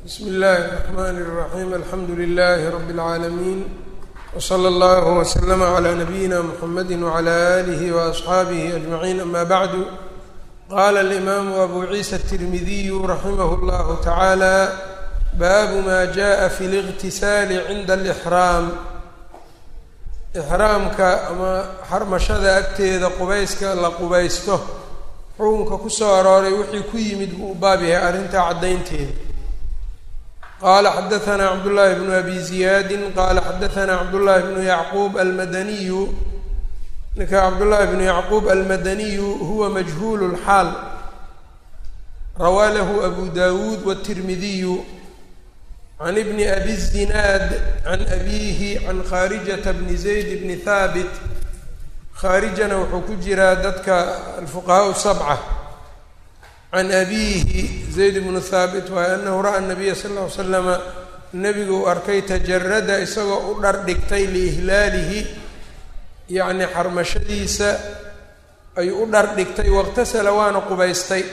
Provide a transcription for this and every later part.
bsm اllahi الرحmn الرaحيم alxamdu لlh رb العaalمين وslى اllه وsلم عlى نbyina mحamd وعlى آlih وأصxaabih أجمعين ama bعd qala الإmam أbu عiسى التirmidiy raximh اllah taعalى bab ma jaءa fi الاغtisal cinda الإxraam ixraamka ama xarmashada agteeda qubayska la qubaysto xukunka kusoo arooray wixii ku yimid buu u baab yahay arrintaa caddaynteeda qaala xadaثna cabdالlahi bnu abi ziyaadi qaala xadaثna cabdالlahi bnu yacquub almadaniyu ninka cabdالlahi bnu yacquub almadaniyu huwa majhuul اlxaal rawaa lahu abu dawuud wالtirmidiyu can ibni abi الzinaad can abihi can khaarijata bni zayd bni haabit khaarijana wuxuu ku jiraa dadka alfuqahaa sabca can abiihi zayd bnu haabit waayo anahu ra-a nabiya sal ll ly slama nebigu uu arkay tajarada isagoo u dhar dhigtay liihlaalihi yacni xarmashadiisa ayuu u dhar dhigtay waqtasala waana qubaystay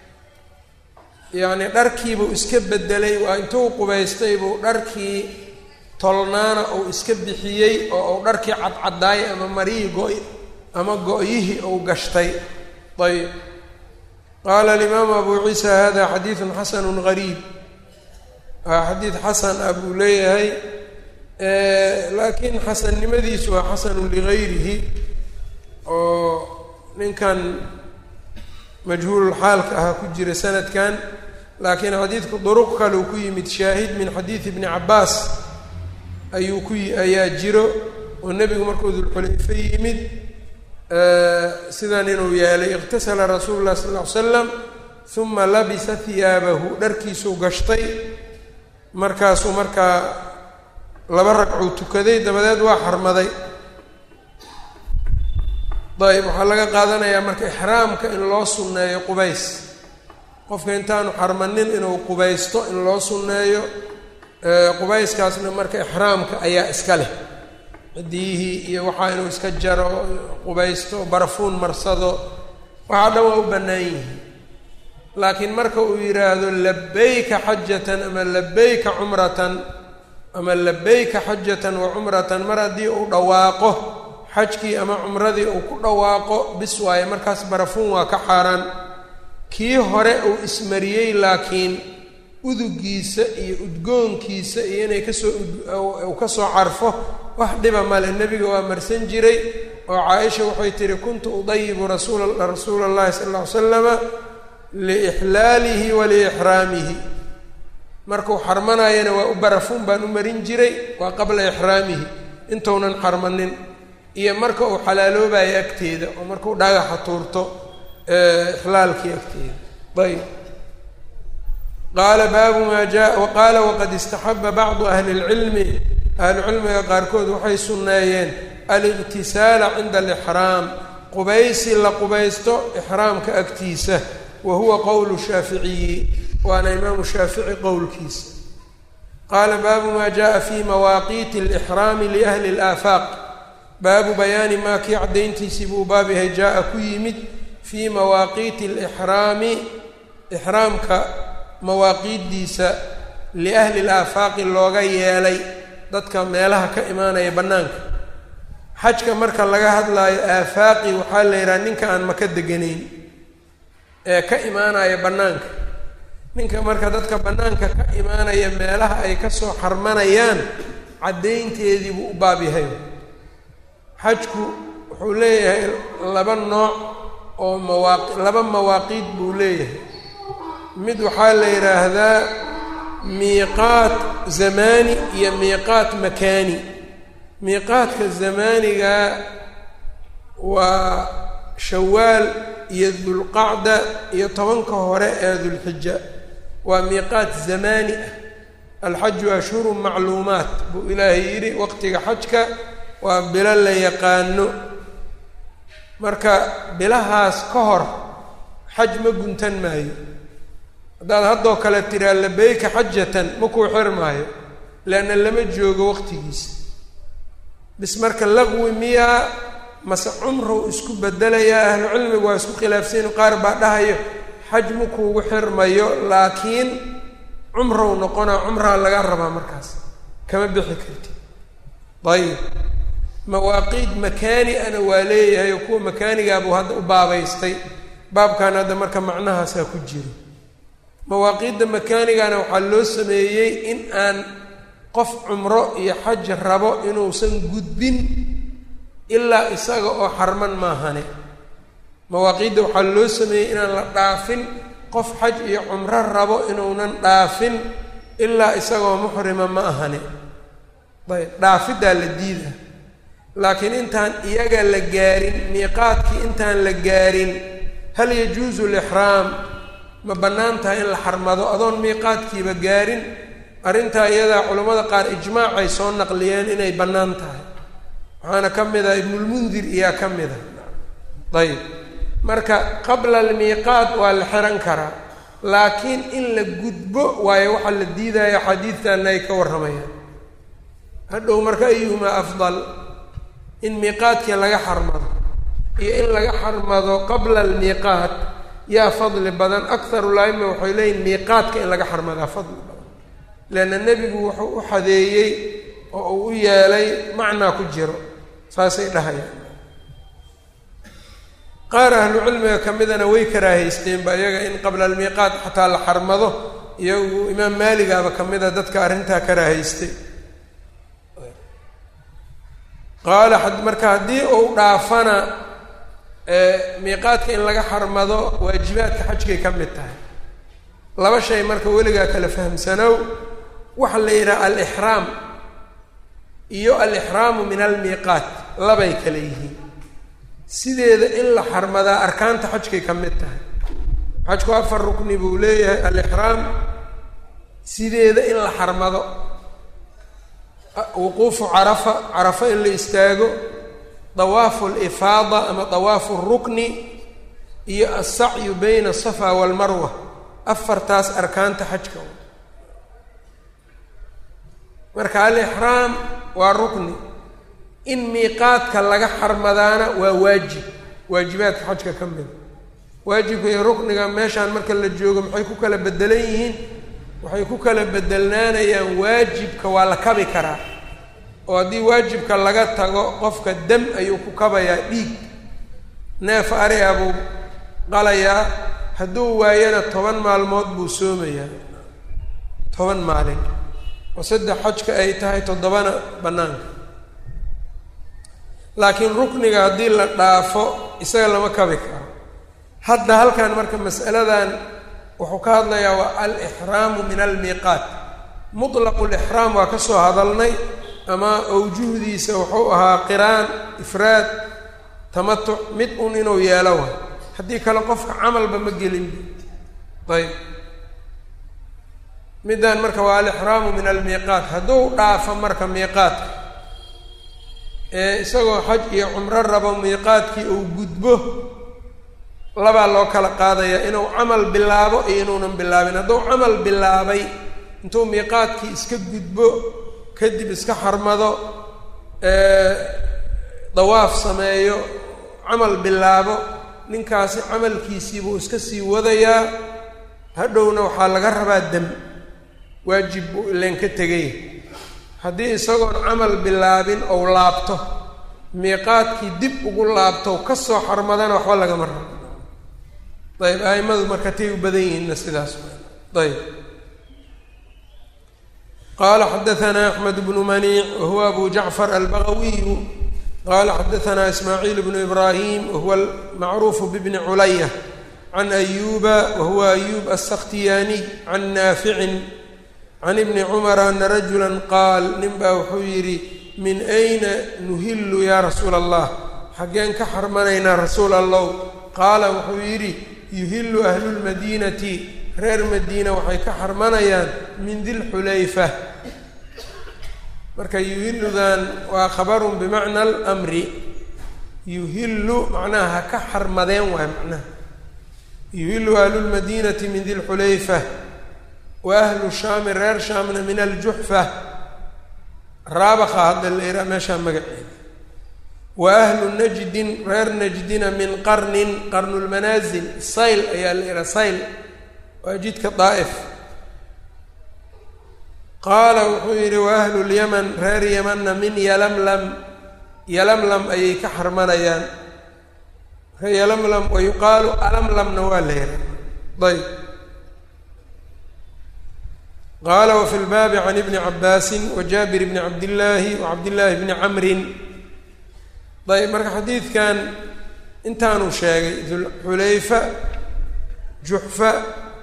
yacni dharkiibuu iska bedelay waa intuu qubaystay buu dharkii tolnaana uu iska bixiyey oo uu dharkii cadcadaayay ama marihii go- ama go-yihii uu gashtay ayb qaala alimaamu abu ciisa hada xadiidun xasanu gariib waa xadiid xasan ah buu leeyahay laakiin xasannimadiisu waa xasanu ligayrihi oo ninkan majhuululxaalka ahaa ku jira sanadkan laakiin xadiidku duruq kaleu ku yimid shaahid min xadiidi bni cabaas ayuu ku ayaa jiro oo nebigu markuu dulxulayfe yimid sidan inuu yeelay iqtasala rasuulu lah sal ll ly slam uma labisa hiyaabahu dharkiisuu gashtay markaasuu markaa laba ragcuu tukaday dabadeed waa xarmaday ayb waxaa laga qaadanayaa marka ixraamka in loo sunneeyo qubays qofka intaanu xarmanin inuu qubaysto in loo sunneeyo qubayskaasna marka ixraamka ayaa iska leh cidiyihii iyo waxaa inuu iska jaro qubaysto barafuun marsado waxaa dhan waa u bannaan yihiin laakiin marka uu yidhaahdo labayka xajatan ama labayka cumratan ama labayka xajatan wa cumratan mar haddii uu dhawaaqo xajkii ama cumradii uu ku dhawaaqo bis waaye markaas barafuun waa ka xaaraan kii hore uu ismariyey laakiin udugiisa iyo udgoonkiisa iyo inay kasoo uu kasoo carfo wax dhiba male nebiga waa marsan jiray oo caaisha waxay tihi kuntu udayibu rasuula rasuula allahi sala alla ly slama liixlaalihi wa liixraamihi markuu xarmanayana waa u barafuun baan u marin jiray waa qabla ixraamihi intuunan xarmanin iyo marka uu xalaaloobayo agteeda oo markuu dhagaxa tuurto ixlaalkii agteeda ayb qaala baabu maa jaa waqaala waqad istaxaba bacdu ahli اlcilmi ahlucilmiga qaarkood waxay sunneeyeen aliqtisaala cinda alixraam qubaysi la qubaysto ixraamka agtiisa wa huwa qowlu shaaficiyi waana imaamu shaafici qowlkiisa qaala baabu maa jaءa fi mawaaqiiti alixraami liahli اlaafaaq baabu bayaani maa kii caddayntiisii buu baab yahay jaa-a ku yimid fii mawaaqiiti alixraami ixraamka mawaaqiiddiisa liahli laafaaqi looga yeelay dadka meelaha ka imaanaya bannaanka xajka marka laga hadlaayo aafaaqi waxaa la yidhaha ninka aan maka deganayn ee ka imaanaya bannaanka ninka marka dadka bannaanka ka imaanaya meelaha ay kasoo xarmanayaan caddaynteedii buu u baab yahay xajku wuxuu leeyahay laba nooc oo mawaaqi laba mawaaqiid buu leeyahay mid waxaa la yidhaahdaa miiqaat zamaani iyo miiqaat makaani miiqaadka zamaaniga waa shawaal iyo dulqacda iyo tobanka hore ee dulxija waa miiqaat zamaani ah alxaju ashhurun macluumaat buu ilaahay yidhi waqtiga xajka waa bilo la yaqaano marka bilahaas ka hor xaj ma guntan maayo haddaad haddoo kale tiraa labeyka xajatan ma kuu xir maayo leanna lama joogo waqtigiisa bis marka laqwi miyaa mase cumrow isku bedelayaa ahlu cilmigu waa isku khilaafsaynu qaar baa dhahayo xaj ma kuugu xirmayo laakiin cumrow noqonaa cumraa laga rabaa markaas kama bixi karti ayib mawaaqiid makaani ana waa leeyahay oo kuwa makaanigaabuu hadda u baabaystay baabkan hadda marka macnahaasaa ku jiro mawaaqiidda makaanigana waxaa loo sameeyey in aan qof cumro iyo xaj rabo inuusan gudbin ilaa isaga oo xarman maahane mawaaqiidda waxaa loo sameeyey inaan la dhaafin qof xaj iyo cumro rabo inuunan dhaafin ilaa isagoo muxrima ma ahane ayb dhaafiddaa la diida laakiin intaan iyaga la gaarin miiqaadkii intaan la gaarin hal yajuusu lixraam ma bannaan tahay in la xarmado adoon miiqaadkiiba gaarin arrintaa iyadaa culammada qaar ijmaacay soo naqliyeen inay bannaan tahay waxaana ka mid ah ibnulmundir iyaa ka mid a ayib marka qabla almiiqaat waa la xihan karaa laakiin in la gudbo waayo waxaa la diidaya xadiidtanna ay ka warramayaan hadhow marka ayuhumaa afdal in miiqaadkii laga xarmado iyo in laga xarmado qabla almiiqaat yaa fadli badan akharu laima waxay leeyihin miiqaadka in laga xarmadaa fadli badan leanna nebigu wuxuu u xadeeyey oo uu u yeelay macnaa ku jiro saasay dhahayaan qaar ahlu cilmiga ka midana way karaahaysteenba iyaga in qabla almiiqaat xataa la xarmado iyagu imaam maaligaaba ka mida dadka arrintaa karaahaystay qaala marka haddii uu dhaafana miiqaadka in laga xarmado waajibaadka xajkay ka mid tahay laba shay marka weligaa kala fahamsanow waxa la yidhaha alixraam iyo alixraamu min almiiqaat labay kala yihiin sideeda in la xarmadaa arkaanta xajkay ka mid tahay xajku afar rukni buu leeyahay alixraam sideeda in la xarmado wuquufu carafa carafa in la istaago dawaafu alifaada ama dawaafu rukni iyo alsacyu bayna asafa waalmarwa afartaas arkaanta xajka marka alixraam waa rukni in miiqaadka laga xarmadaana waa waajib waajibaadka xajka ka mida waajibka iyo rukniga meeshaan marka la joogo maxay ku kala bedelan yihiin waxay ku kala bedelnaanayaan waajibka waa la kabi karaa oo haddii waajibka laga tago qofka dam ayuu ku kabayaa dhiig neef ari a buu qalayaa hadduu waayana toban maalmood buu soomayaa toban maalin oo saddex xajka ay tahay toddobana bannaanka laakiin rukniga haddii la dhaafo isaga lama kabi karo hadda halkan marka mas'aladan wuxuu ka hadlayaa waa alixraamu min almiiqaat mutlaqu lixraam waa ka soo hadalnay ama awjuhdiisa wuxuu ahaa qiraan ifraad tamatuc mid un inuu yeelo way haddii kale qofka camalba ma gelinba ayb middan marka waa alixraamu min almiiqaat hadduu dhaafo marka miiqaadka ee isagoo xaj iyo cumro rabo miiqaadkii uu gudbo labaa loo kala qaadayaa inuu camal bilaabo iyo inuunan bilaabin hadduu camal bilaabay intuu miiqaadkii iska gudbo kadib iska xarmado dawaaf sameeyo camal bilaabo ninkaasi camalkiisii buu iska sii wadayaa hadhowna waxaa laga rabaa dam waajib buu ileen ka tegay haddii isagoon camal bilaabin ou laabto miiqaadkii dib ugu laabto ka soo xarmadana waxba lagama rabo ayb aimadu marka tay u badan yihiinna sidaas ayb qala xadaثna أحmed بن maniic wahuwa abu jacfar albagawiyu qala xadaثna ismaaعiil بن ibrahim wahuwa macruuf bbni culaya can أyuba wahuwa أyub الskhtiyaniy can naaficin can ibni cumara ana rajula qaal nin baa wuxuu yidhi min ayna nuhilu ya rasuula الlah xaggeen ka xarmanaynaa rasuul allow qaala wuxuu yidhi yuhilu ahlu lmadiinati reer madiina waxay ka xarmanayaan min dilxulayfa marka yuhiludan waa khabarun bimacna almri yuhilu macnaha ha ka xarmadeen waay macnaha yuhilu ahlu lmadiinati min dilxulayfa wa ahlu shaami reer shaamna min aljuxfa raabaka hadda la iraa meeshaa magaceeda wa ahlu najdin reer najdina min qarnin qarnulmanaasil sayl ayaa la ihaa sayl waa jidka daa'if qaala wuxuu yidhi wa ahlu lyaman reer yamanna min yalamlam yalamlam ayay ka xarmanayaan reer yalamlam wa yuqaalu alamlamna waa la yidhaha ayb qaala wafi lbaabi can ibni cabaasin wa jaabir bni cabdillaahi wa cabdillaahi bni camrin ayb marka xadiidkan intaanu sheegay dulxulayfa juxfa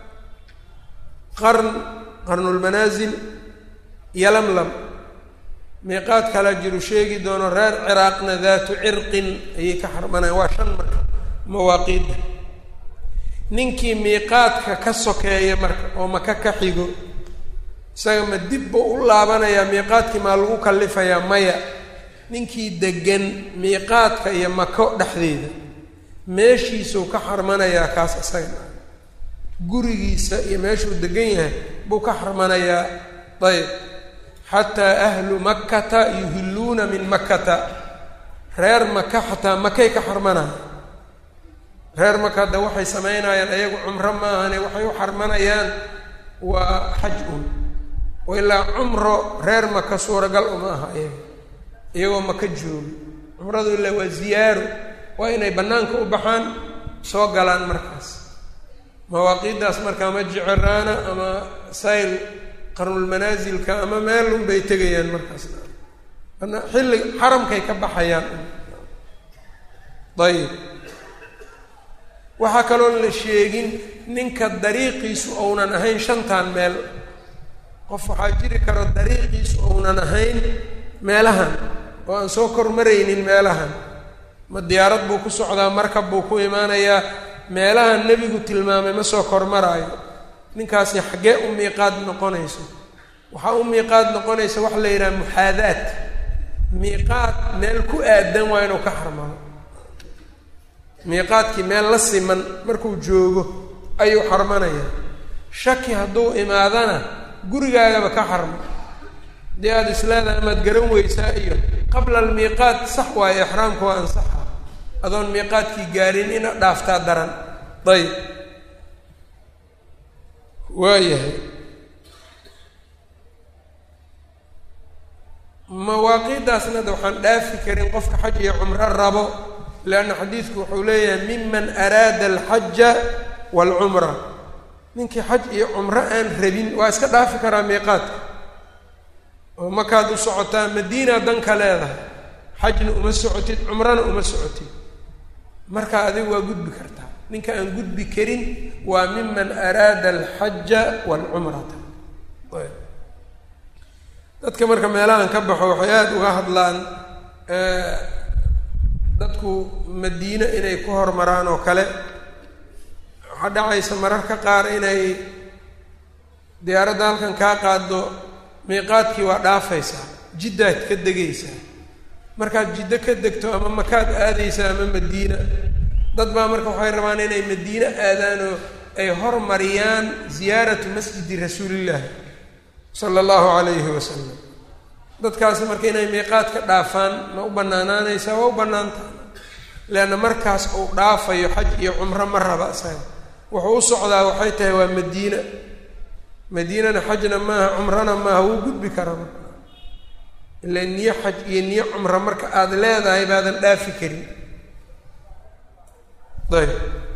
qarn qarnulmanaasil yalamlam miiqaad kala jiru sheegi doono reer ciraaqna daatu cirqin ayay ka xarmanayaan waa shan marka mawaaqiidda ninkii miiqaadka ka sokeeya marka oo maka ka xigo isaga ma dib buu u laabanayaa miiqaadkii maa lagu kalifayaa maya ninkii degan miiqaadka iyo mako dhexdeeda meeshiisuu ka xarmanayaa kaas isaga gurigiisa iyo meeshuu degan yahay buu ka xarmanayaa ayb xataa ahlu makkata yuhilluuna min makkata reer maka xataa makay ka xarmanaya reer maka hadda waxay samaynayaan ayagu cumro maahane waxay u xarmanayaan waa xaj un oo ilaa cumro reer maka suuragal uma aha iyaga iyagoo maka jooga cumradu ilaa waa ziyaaro waa inay bannaanka u baxaan soo galaan markaas mawaaqiiddaas markaa ma jeceraana ama sayl qarnulmanaasilka ama meelun bay tegayaan markaas xilli xaramkay ka baxayaan ayib waxaa kaloon la sheegin ninka dariiqiisu ounan ahayn shantan meel qof waxaa jiri karo dariiqiisu ounan ahayn meelahan oo aan soo kormaraynin meelahan ma diyaarad buu ku socdaa markab buu ku imaanayaa meelahan nebigu tilmaamay ma soo kormaraayo ninkaasi xaggee u miiqaad noqonayso waxaa u miiqaad noqonaysa waxa la yidhaha muxaadaad miiqaad meel ku aadan waa inuu ka xarmado miiqaadkii meel la siman markuu joogo ayuu xarmanayaa shaki hadduu imaadana gurigaagaba ka xarmo dee aada isleedahay amaad garan weysaa iyo qabla almiiqaad sax waayo exraamka waa ansaxa adoon miiqaadkii gaarin ina dhaaftaa daran ayb waayahay mawaaqiiddaasna da waxaan dhaafi karin qofka xaj iyo cumro rabo leanna xadiidku wuxuu leeyahay miman araada alxaja waalcumra ninkii xaj iyo cumro aan rabin waa iska dhaafi karaa miiqaadka oo makaad u socotaa madiina danka leedahay xajna uma socotid cumrana uma socotid marka adigu waa gudbi kartaa ninka aan gudbi karin waa miman araada alxaja waalcumrata dadka marka meelahan ka baxo waxay aada uga hadlaan dadku madiine inay ku hormaraan oo kale waxaa dhacaysa mararka qaar inay diyaaradda halkan kaa qaado miiqaadkii waa dhaafaysaa jiddaad ka degaysaa markaad jiddo ka degto ama makaad aadaysaa ama madiina dad baa marka waxay rabaan inay madiine aadaan oo ay hormariyaan ziyaaratu masjidi rasuulillahi sala allahu calayhi wasalam dadkaasi marka inay miiqaad ka dhaafaan ma u bannaanaanaysaa waa u bannaantaha leanna markaas uu dhaafayo xaj iyo cumro ma raba isaga wuxuu u socdaa waxay tahay waa madiina madiinana xajna maaha cumrana maaha wuu gudbi karaa marka ila niyo xaj iyo niyo cumro marka aada leedahay baadan dhaafi karin ayb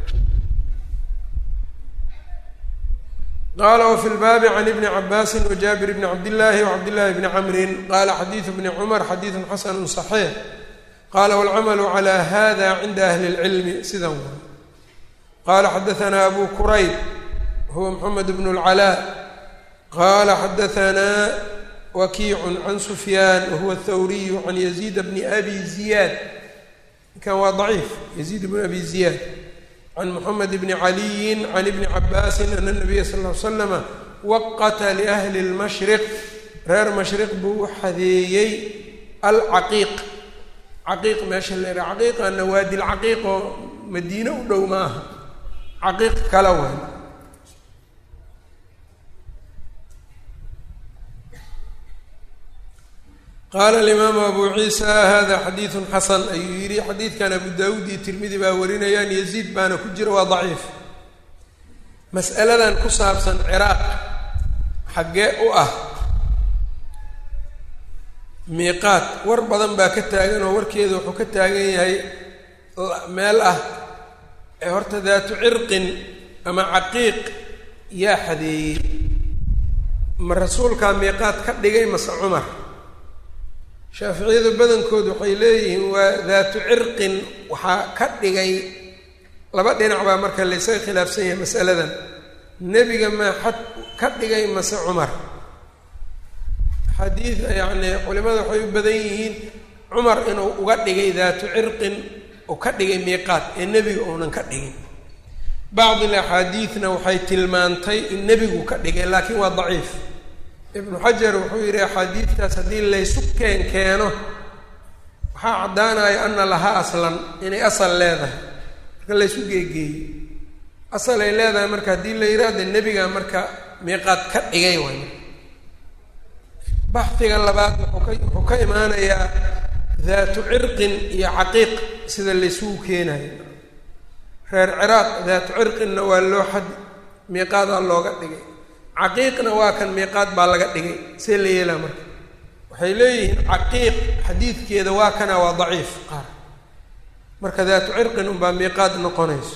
qala wfi lbaabi can ibni cabaasi wajaabir bni cabdillaahi wacabdillahi bni camrin qala xadiidu bni cumar xadiidu xasanu صaxiix qala wاlcamalu clى hada cinda ahli اlcilmi sidan wa qala xadaana abu kurayb huwa mxamed bn اlcalaa qala xadaana wakiicu can sufyaan wahuwa athawriyu can yaziid bni abi ziyaad ninkan waa daciif yaziid bn abi ziyaad can mxamed bni caliyi can ibni cabaasi ana nabiya sal l slama waqata liahli اlmashriq reer mashriq buu u xadeeyey alcaqiiq caqiiq meesha la yidhaha caqiiqana waadi lcaqiiq oo madiine u dhow ma aha caqiiq kala waay qaala alimaamu abu ciisa hada xadiidu xasan ayuu yidhi xadiidkan abu daawuud iyo tirmidi baa warinayaan yaziid baana ku jira waa daciif mas'aladan ku saabsan ciraaq xaggee u ah miiqaat war badan baa ka taagan oo warkeeda wuxuu ka taagan yahay meel ah ee horta daatu cirqin ama caqiiq yaa xadeeyey ma rasuulkaa miiqaat ka dhigay mase cumar shaaficiyadu badankood waxay leeyihiin waa daatu cirqin waxaa ka dhigay laba dhinac baa marka laysaga khilaafsan yahay masaladan nebiga maa xad ka dhigay mase cumar xadiid yacni culimada waxay u badan yihiin cumar inuu uga dhigay daatu cirqin uu ka dhigay miiqaat ee nebiga uunan ka dhigin bacdil axaadiidna waxay tilmaantay in nebigu ka dhigay laakiin waa daciif ibnu xajar wuxuu yidhi axaadiidtaas haddii laysu keen keeno waxaa caddaanaya ana lahaa aslan inay asal leedahay marka laysu geegeeyo asal ay leedahay marka haddii la yidhaahda nebiga marka miiqaad ka dhigay way baxdiga labaad wuxuu ka wuxuu ka imaanayaa daatu cirqin iyo caqiiq sida laysugu keenayo reer ciraaq daatu cirqinna waa loo xad miiqaadaa looga dhigay caqiiqna waa kan miiqaad baa laga dhigay see la yeelaa marka waxay leeyihiin caqiiq xadiidkeeda waa kana waa daciif qaar marka daatu cirqin unbaa miiqaad noqonayso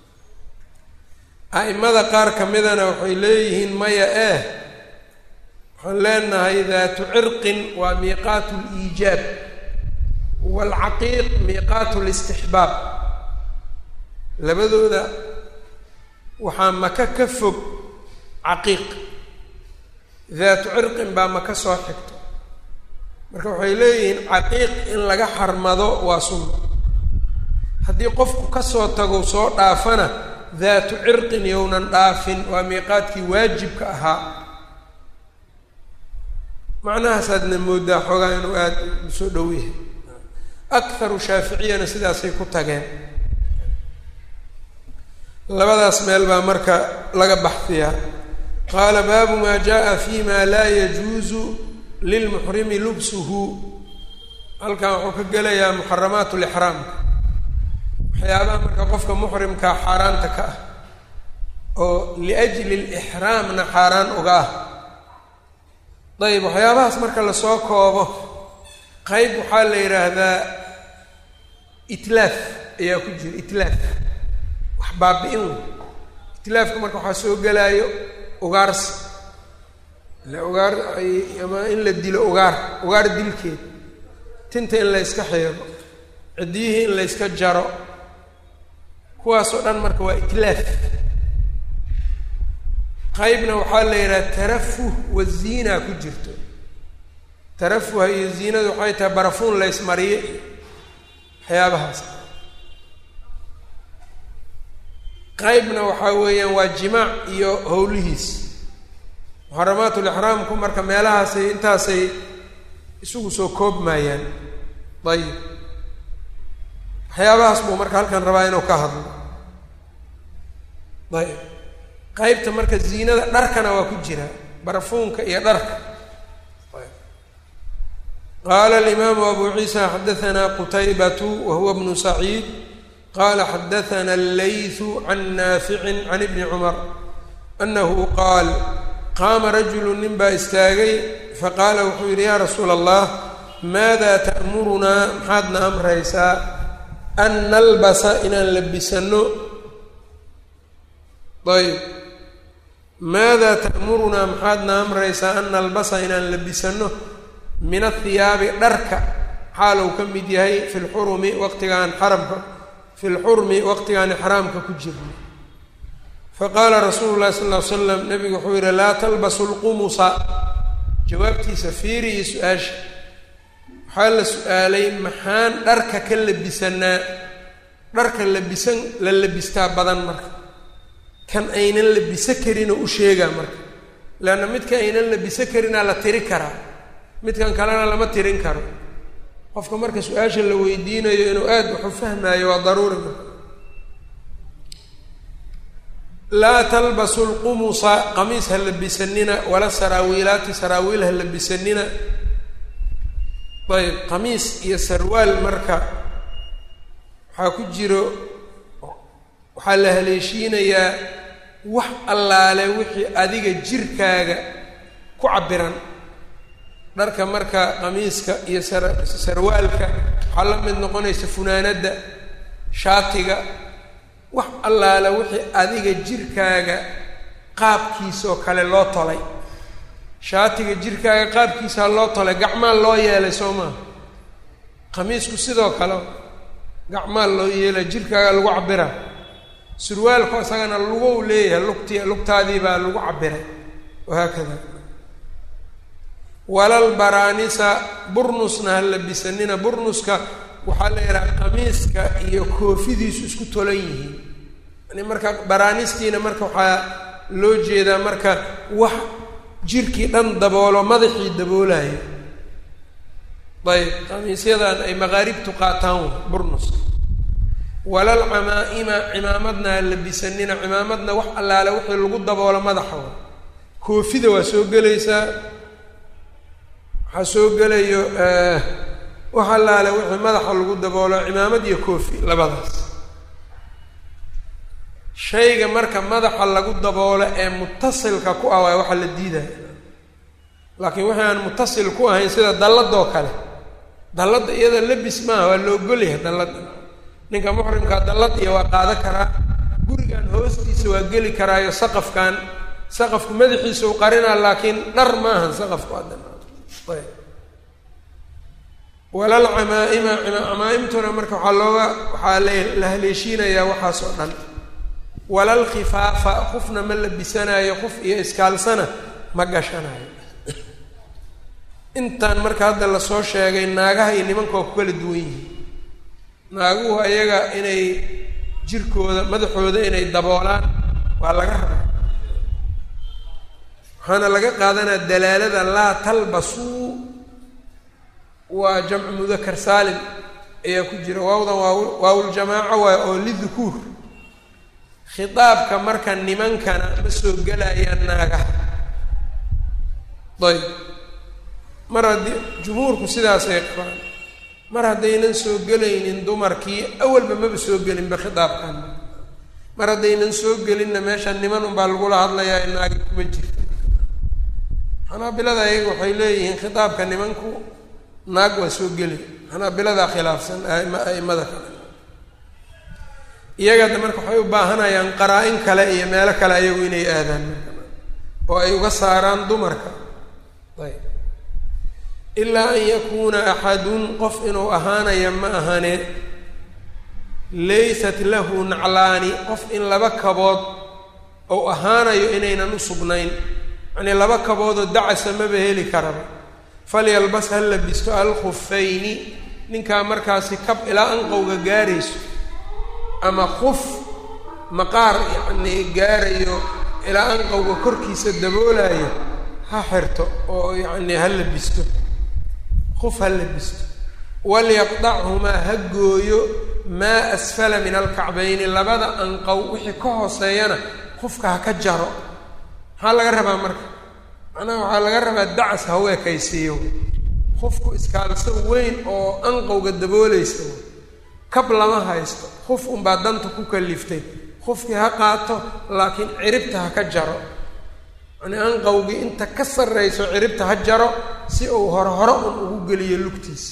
a'imada qaar ka midana waxay leeyihiin maya eh waxaan leenahay daatu cirqin waa miiqaatu liijaab waalcaqiiq miiqaatu listixbaab labadooda waxaa maka ka fog caqiiq daatu cirqin baa maka soo xigto marka waxay leeyihiin caqiiq in laga xarmado waa sunna haddii qofku kasoo tago soo dhaafana daatu cirqin yownan dhaafin waa miiqaadkii waajibka ahaa macnahaasaadna moodaa xoogaa inuu aada u soo dhow yahay akharu shaaficiyana sidaasay ku tageen labadaas meel baa marka laga baxdiyaa qaala baabu maa jaa fi ma laa yajuusu lilmuxrimi lubsuhu halkan wuxuu ka gelayaa muxaramaat lixraamka waxyaabaha marka qofka muxrimkaa xaaraanta ka ah oo liajli lixraamna xaaraan uga ah dayib waxyaabahaas marka lasoo koobo qeyb waxaa la yidhaahdaa itlaaf ayaa ku jira itlaaf wax baabi-in wey itlaafka marka waxaa soo gelaayo ugaarsi ile ugaar ama in la dilo ugaar ugaar dilkeed tinta in la yska xeego ciddiyihii in la yska jaro kuwaasoo dhan marka waa itlaaf qaybna waxaa la yidhaha tarafuh wa ziina ku jirto tarafuha iyo ziinadu waxay tahay barafuun la ysmariye waxyaabahaas qaybna waxaa weeyaan waa jimaac iyo howlihiis muxaramaatulixraamku marka meelahaasay intaasay isugu soo koobmayaan ayib waxyaabahaas buu marka halkan rabaa inuu ka hadlo ayib qaybta marka ziinada dharkana waa ku jira barafuunka iyo dharka qaala alimaamu abu ciisa xadahanaa qutaybatu wa huwa bnu saciid qala xadaana allaythu can naaficin can ibni cumar anahu qaal qaama rajulu nin baa istaagay faqaala wuxuu yidhi yaa rasuula allah maada ta'murunaa maxaadna amraysaa an nalbasa inaan labisanno ayb maada ta'murunaa maxaadna amraysaa an nalbasa inaan labisanno min athiyaabi dharka xaalow ka mid yahay fi lxurumi waqtigaan xaramka fi lxurmi waqtigaan ixraamka ku jirno faqaala rasuulu llahi sal ll ly slam nabigu wuxuu yidhi laa talbasu lqumusa jawaabtiisa fiiri iyo su-aasha waxaa la su-aalay maxaan dharka ka labisanaa dharka labisan la labistaa badan marka kan aynan labiso karinoo u sheegaa marka leanna midka aynan labiso karinaa la tiri karaa midkan kalena lama tirin karo qofka marka su-aasha la weydiinayo inuu aada waxu fahmaayo waa daruuri marka laa talbasu lqumusa qamiis ha labisanina wala saraawiilaati saraawiil ha labisanina ayb qamiis iyo sarwaal marka waxaa ku jiro waxaa la haleeshiinayaa wax allaale wixii adiga jirkaaga ku cabbiran dharka marka qamiiska iyo sar sarwaalka waxaa la mid noqonaysa funaanadda shaatiga wax allaala wixii adiga jirkaaga qaabkiisoo kale loo tolay shaatiga jirkaaga qaabkiisaa loo tolay gacmaa loo yeelay soo maa qamiisku sidoo kale gacmaa loo yeelay jirkaaga lagu cabiraa surwaalku isagana lugow leeyahay lugti lugtaadii baa lagu cabiray wahaakada walal baraanisa burnusna ha labisanina burnuska waxaa la yidhaha qamiiska iyo koofidiisu isku tolan yihiin yani marka baraanistiina marka waxaa loo jeedaa marka wax jirkii dhan daboolo madaxii daboolayo ayb qamiisyadan ay maqaaribtu qaataan burnuska walal camaa-ima cimaamadna ha labisanina cimaamadna wax allaale wixii lagu daboolo madaxa wa koofida waa soo gelaysaa waxaa soo gelayo wax allaale wixii madaxa lagu daboolo cimaamad iyo koofi labadaas shayga marka madaxa lagu daboolo ee mutasilka ku ah waay waxaa la diidaya laakiin wixii aan mutasil ku ahayn sida dalladoo kale dalladda iyada labis maaha waa la ogolyahay dalladda ninka muxrimkaa dallad iyo waa qaado karaa gurigan hoostiisa waa geli karaayo saqafkan saqafku madaxiisa u qarinaa laakiin dhar maahan saqafku addan ayb walal camaa-ima camaa-imtuna marka waxaa looga waxaa la haleeshiinayaa waxaas oo dhan walal khifaafa qofna ma labisanaayo qof iyo iskaalsana ma gashanayo intaan marka hadda lasoo sheegay naagaha iyo nimanka waa ku kala duwan yihiin naaguhu ayaga inay jirkooda madaxooda inay daboolaan waa laga rabaa waxaana laga qaadanaa dalaalada laa talbasuu waa jamcu mudakar saalim ayaa ku jira waawdan waa waawuljamaaca waay oo lidukuur khitaabka marka nimankana ma soo gelayaan naagaha ayb mar haddii jumhuurku sidaasay qabaan mar haddaynan soo gelaynin dumarkii awalba maba soo gelinba khitaabkan mar haddaynan soo gelinna meesha niman unbaa lagula hadlayaa naagi kuma jirta xanaabilada ayaga waxay leeyihiin khitaabka nimanku naag waa soo geli xanaabiladaa khilaafsan aima a'imada kale iyagada marka waxay u baahanayaan qaraa-in kale iyo meelo kale ayagu inay aadaan oo ay uga saaraan dumarka ayb ilaa an yakuuna axadun qof inuu ahaanaya ma ahane laysat lahu naclaani qof in laba kabood ou ahaanayo inaynan u sugnayn yacnii laba kaboodoo dacasa maba heli karaba falyalbas ha labisto alkhufayni ninkaa markaasi kab ilaa anqowga gaarayso ama kuf maqaar yacnii gaarayo ilaa anqowga korkiisa daboolayo ha xirto oo yacnii ha labisto kuf ha labisto walyaqdachumaa ha gooyo maa asfala min alkacbayni labada anqow wixii ka hooseeyana qofka ha ka jaro maxaa laga rabaa marka macnaha waxaa laga rabaa dacas ha u ekaysiiyo qofku iskaalso weyn oo anqowga daboolaysa kab lama haysto qof unbaa danta ku kaliftay qofkii ha qaato laakiin ciribta ha ka jaro yacnii anqowgii inta ka sarrayso ciribta ha jaro si uu hore hore un ugu geliyo lugtiisa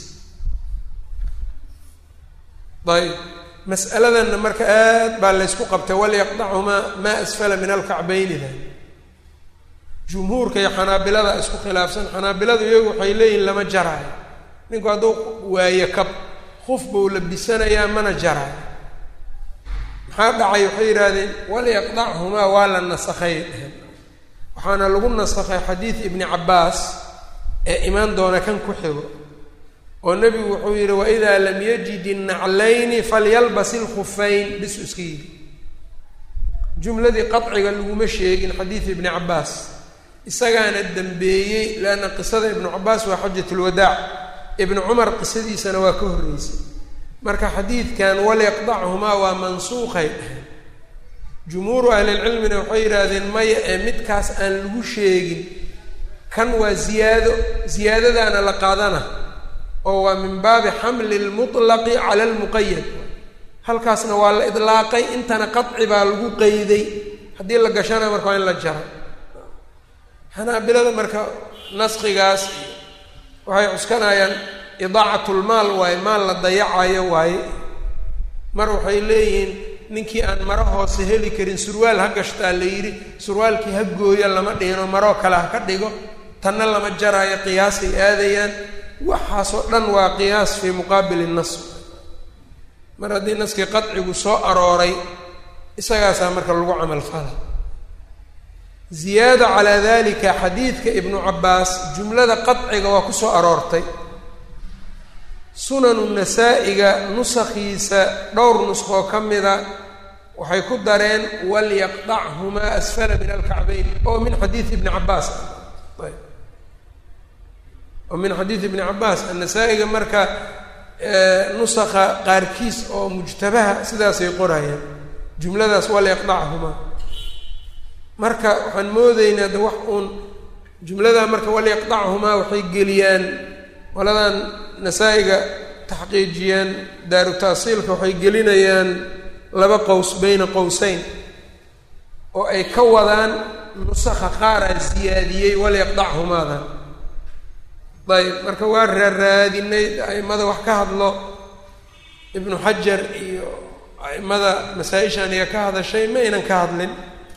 ayb mas'aladanna marka aad baa laysku qabtay walyaqdachumaa maa asfala min alkacbaynida jumhuurka iyo xanaabilada isku khilaafsan xanaabiladu iyagu waxay leeyihin lama jaraayo ninku hadduu waayo kab qof buu labisanayaa mana jaraayo maxaa dhacay waxay yidhaahdeen walyaqdachumaa waa la nasakhay waxaana lagu nasakhay xadiid ibni cabbaas ee imaan doona kan ku xigo oo nebigu wuxuu yidhi waidaa lam yajid innaclayni falyalbas ilkhufayn bisu iska yidhi jumladii qaciga laguma sheegin xadiid ibni cabbaas isagaana dembeeyey leanna qisada ibnu cabbaas waa xajat lwadaac ibnu cumar qisadiisana waa ka horreysay marka xadiidkan walyaqdachumaa waa mansuuqay dhaheen jumhuuru ahlilcilmina waxay yidhaahdeen maya ee midkaas aan lagu sheegin kan waa ziyaado ziyaadadaana la qaadana oo waa min baabi xamli lmutlaqi cala almuqayad halkaasna waa la idlaaqay intana qaci baa lagu qeyday haddii la gashana marka waa in la jaro xanaabilada marka naskigaas waxay cuskanayaan idaacatlmaal waaye maal la dayacayo waaye mar waxay leeyihiin ninkii aan maro hoose heli karin surwaal ha gashtaa la yidhi surwaalkii ha gooyo lama dhihino maroo kale ha ka dhigo tanna lama jaraayo qiyaasay aadayaan waxaasoo dhan waa qiyaas fii muqaabili nas mar haddii naskii qadcigu soo arooray isagaasaa marka lagu camal fala ziyaada calaa dalika xadiidka ibnu cabbaas jumlada qadciga waa ku soo aroortay sunanu nasaa-iga nusakhiisa dhowr nuskhoo ka mida waxay ku dareen walyaqdachumaa asfala min alkacbayn oo min xadiidi ibni cabbaas oo min xadiidi ibni cabbaas annasaa-iga marka nusakha qaarkiis oo mujtabaha sidaasay qorayaan jumladaas walyaqdachumaa marka waxaan moodaynaa de wax uun jumladaa marka walyaqdachumaa waxay geliyaan qoladan nasaa-iga taxqiijiyaan daaru taasiilka waxay gelinayaan laba qows beyna qowseyn oo ay ka wadaan nusakha qaaraa siyaadiyey walyaqdachumaadan ayb marka waa raaraadinay aimada wax ka hadlo ibnu xajar iyo aimada masaa-ishan iga ka hadashay ma aynan ka hadlin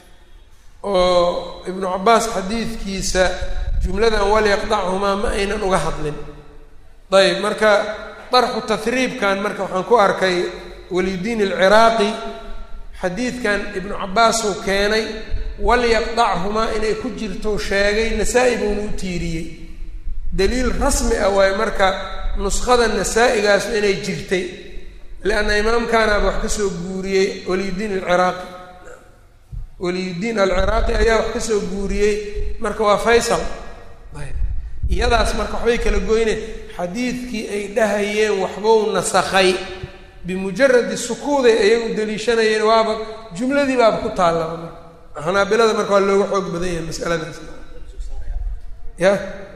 oo ibnu cabbaas xadiidkiisa jumladan walyaqdachumaa ma aynan uga hadlin ayb marka darxu tahriibkan marka waxaan ku arkay waliyudiin alciraaqi xadiidkan ibnu cabbaasuu keenay walyaqdachumaa inay ku jirto sheegay nasaa-i buuna u tiiriyey daliil rasmi ah waayo marka nuskhada nasaa-igaasu inay jirtay lianna imaamkaanaaba wax ka soo guuriyey waliyudiin alciraaqi waliyudiin alciraaqi ayaa wax ka soo guuriyey marka waa faysal iyadaas marka waxbay kala goyne xadiidkii ay dhahayeen waxbuu nasakhay bimujaradi sukuuday ayagu daliishanayeen waaba jumladii baaba ku taallaba marka xanaabilada marka waa looga xoog badan yahay masaladaas ya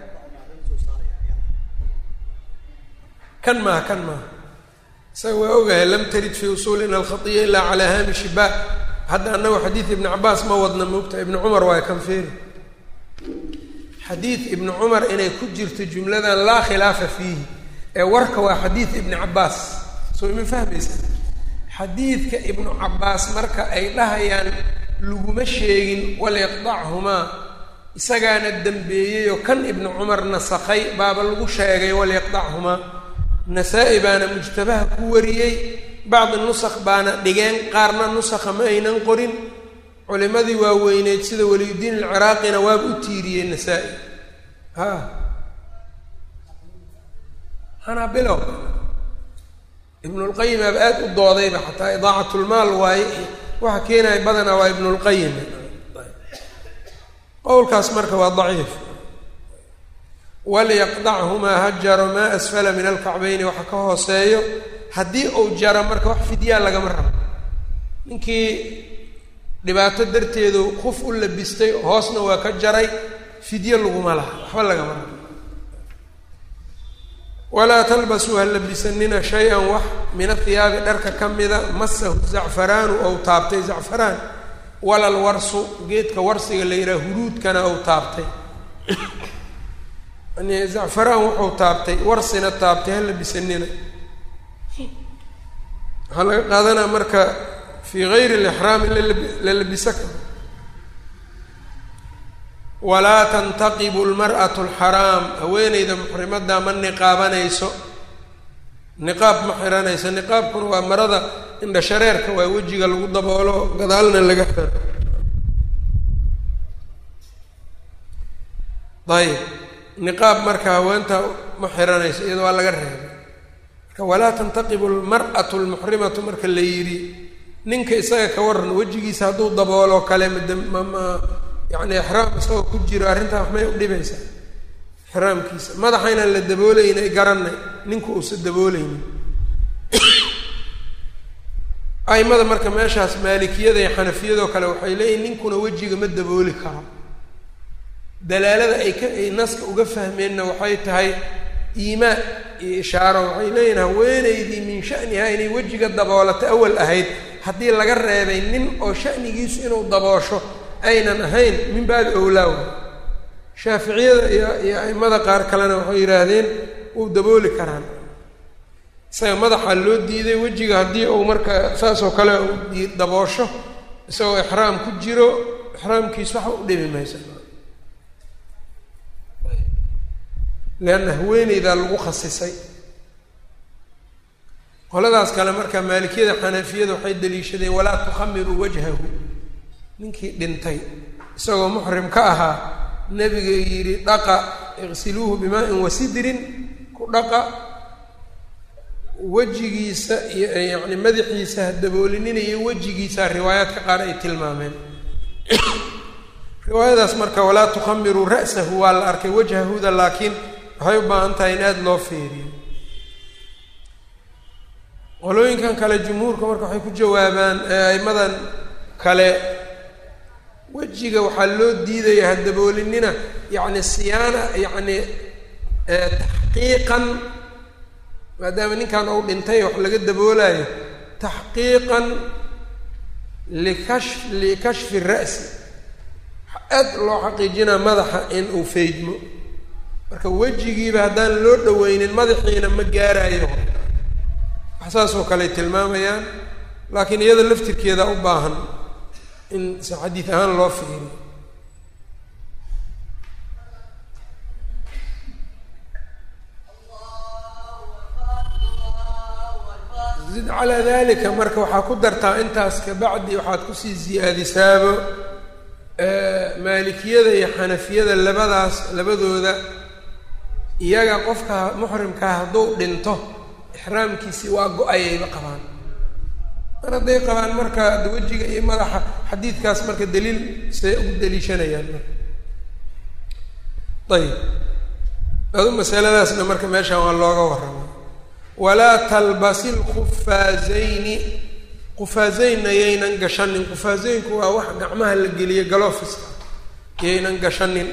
kan maaha kan maaha isaga waa ogahay lam tarid fii usuulina alkhaiya ilaa calaa haamishi ba hadda annagu xadiid ibni cabaas ma wadna moogta ibni cumar waayo kan feeri xadiid ibni cumar inay ku jirto jumladan laa khilaafa fiihi ee warka waa xadiid ibni cabbaas soo ima fahmaysa xadiidka ibnu cabbaas marka ay dhahayaan laguma sheegin walyaqdachumaa isagaana dembeeyeyoo kan ibnu cumar nasakhay baaba lagu sheegay walyaqdachumaa nasaa-i baana mujtabaha ku wariyey bacdi nusakh baana dhigeen qaarna nusakha ma aynan qorin culimadii waaweyneyd sida waliyudiin alciraaqina waaba u tiiriyey nasaa-i ha xanaabilow ibnulqayim aaba aada u doodayba xataa idaacatlmaal waaye waxa keenaya badanaa waa ibnulqayim qowlkaas marka waa daciif walyaqdachumaa ha jaro maa asfala min alkacbayni waxa ka hooseeyo haddii uu jaro marka wax fidyaa lagama rabo ninkii dhibaato darteedu kuf u labistay hoosna waa ka jaray fidyo laguma laha waxba lagama rabo walaa talbasuu ha labisanina shay-an wax min athiyaabi dharka ka mida masahu zacfaraanu ou taabtay zacfaraan walal warsu geedka warsiga la yidhaha huruudkana ou taabtay yani zacfaraan wuxuu taabtay warsina taabtay ha labisanina waxaa laga qaadanaa marka fii gayri lixraam in la labisa karo walaa tantaqibu lmar'atu alxaraam haweeneyda muxrimadda ma niqaabanayso niqaab ma xiranayso niqaabkuna waa marada indha shareerka waa wejiga lagu daboolo gadaalna laga xiro ayib niqaab marka haweenta ma xiranayso iyada waa laga reebay marka walaa tantaqibu almar'atu almuxrimatu marka la yidhi ninka isaga ka waran wejigiisa hadduu dabooloo kale mama yacni ixraam isagoo ku jiro arrintaa waxmay u dhibaysaa ixraamkiisa madaxa inaan la dabooleynay garanay ninku uusa dabooleynin aimada marka meeshaas maalikiyada iyo xanafiyadoo kale waxay leeyihin ninkuna wejiga ma dabooli karo dalaalada ay ka ay naska uga fahmeenna waxay tahay iimaan iyo ishaaro waxay leeyihin haweenaydii min shanihaa inay wejiga daboolato awal ahayd haddii laga reebay nin oo shanigiisu inuu daboosho aynan ahayn min baabi owlaaw shaaficiyada iyo iyo aimada qaar kalena waxay yidhaahdeen wuu dabooli karaan isaga madaxa loo diiday wejiga haddii uu marka saas oo kale u daboosho isagoo ixraam ku jiro ixraamkiis waxa u dhibi maysa leanna haweeneydaa lagu khasisay qoladaas kale marka maalikiyada xanafiyada waxay daliishadeen walaa tukhamiruu wajhahu ninkii dhintay isagoo muxrim ka ahaa nebiga yidhi dhaqa iqsiluuhu bimaa-in wasidrin ku dhaqa wejigiisa iyo yacni madaxiisa ha daboolinina iyo wejigiisa riwaayaadka qaar ay tilmaameen riwaayadaas marka walaa tukhamiruu ra'sahu waa la arkay wajhahuda laakiin waxay u baahan tahay in aada loo fiiriyo qolooyinkan kale jumhuurka marka waxay ku jawaabaan aimadan kale wejiga waxaa loo diidaya ha daboolinina yacni siyaana yacni taxqiiqan maadaama ninkan uu dhintay wax laga daboolayo taxqiiqan likash likashfi ra'si aad loo xaqiijinaa madaxa in uu feydmo marka wejigiiba haddaan loo dhaweynin madaxiina ma gaarayo wax saas oo kale tilmaamayaan laakiin iyada laftirkeeda u baahan in si xadiid ahaan loo fiiriyo zid calaa dalika marka waxaa ku dartaa intaas kabacdi waxaad kusii ziyaadisaabo maalikiyada iyo xanafiyada labadaas labadooda iyaga qofka muxrimkaa hadduu dhinto ixraamkiisii waa go-ayayba qabaan mar hadday qabaan marka wejiga iyo madaxa xadiidkaas marka daliil say ugu daliishanayaan marka ayib adu masaladaasna marka meeshaan waa looga warrama walaa talbasi lkufaazayni qufaazeynna yaynan gashanin qufaazeynku waa wax gacmaha la geliyo galofiska yaynan gashanin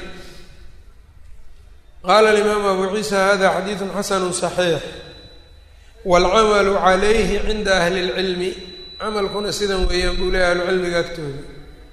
qaala alimaamu abu ciisa hada xadiidu xasanu صaxiix wاlcamalu calayhi cinda ahli اlcilmi camalkuna sidan weeyaan buu leeya ahlucilmiga agtooda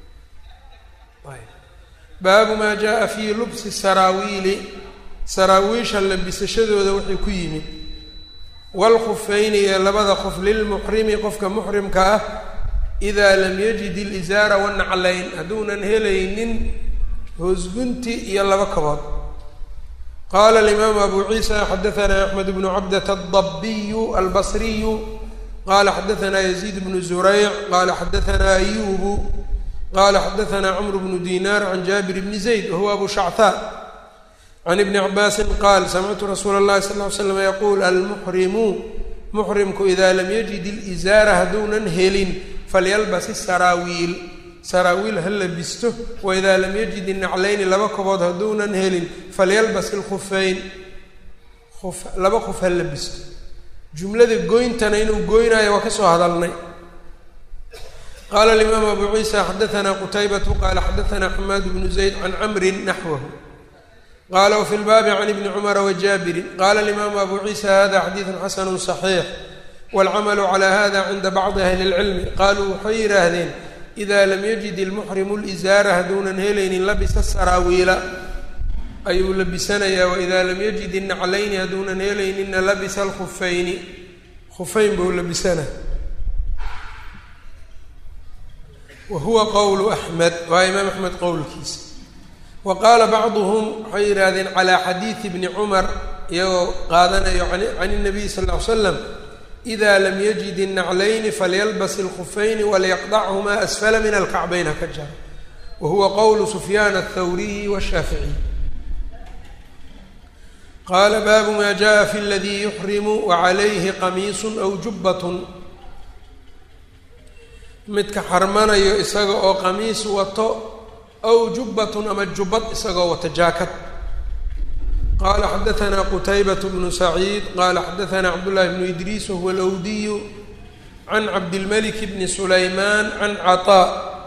baabu maa jaءa fii lubsi saraawiili saraawiisha labisashadooda wixii ku yimid wاlkufayni iyo labada qof lilmuxrimi qofka muxrimka ah إida lam yajid اlizaara wanaclayn hadduunan helaynin hoosgunti iyo laba kabood qala alimaamu abu ciisa xadaثna axmed bnu cabdة الضabiyu albصriyu qala xadaثna yaزيid bnu zurayc qala xadaثna ayubu qala xadaثna cmr bnu dinar can jabir bni zayd wahuwa abu shacthaa can ibni cabaasi qaal samictu rasuula اllahi sal ly slam yaquul almuxrimu muxrimku ida lam yajid اlizaara hadduunan helin falyalbas saraawiil saraawiil ha labisto waidaa lam yajid inaclayni laba kobood hadduunan helin falyalbas ilkhufeyn uf laba qof ha labisto jumlada goyntana inuu goynaayo waa ka soo hadalnay qaala alimaamu abu ciisa xadaثna qutaybatu qaala xadaثna xamaad bnu zayd can camrin naxwahu qala wfi lbaabi can ibni cumara wajaabirin qala alimaamu abu ciisa hada xadiidu xasanu صaxiix wاlcamalu calى hada cinda bacdi ahli اlcilmi qaluu waxay yidhaahdeen ida lam yajid ilmuxrimu lizaara hadduunan helaynin labisa saraawiila ayuu labisanayaa waida lam yajid inaclayni hadduunan helaynina labisa alkhufayni khufeyn buu labisana wa huwa qowlu axmed waa imaam axmed qowlkiisa wa qaala bacduhum waxay yidhaahdeen calaa xadiidi bni cumar iyagoo qaadanayo can الnabiy sal ll ly slam ida lam yajid الnaclayni falyalbas اlkufayni walyaqdachumaa asfala min alkacbayn haka jara wa huwa qowlu sufyaan aلthawriyi wالshaaficiy qaala baabu ma jaءa fi اladii yuxrimu wacalayhi qamiisu aw jubbat midka xarmanayo isaga oo qamiis wato aw jubbatun ama jubbad isagoo wato jaakad qala xadaثna qtaybaة bnu saciid qala xadaثna cabdالlahi bnu idriis wahuwa alwdiyu can cabdilmalik bni sulaymaan can caطاء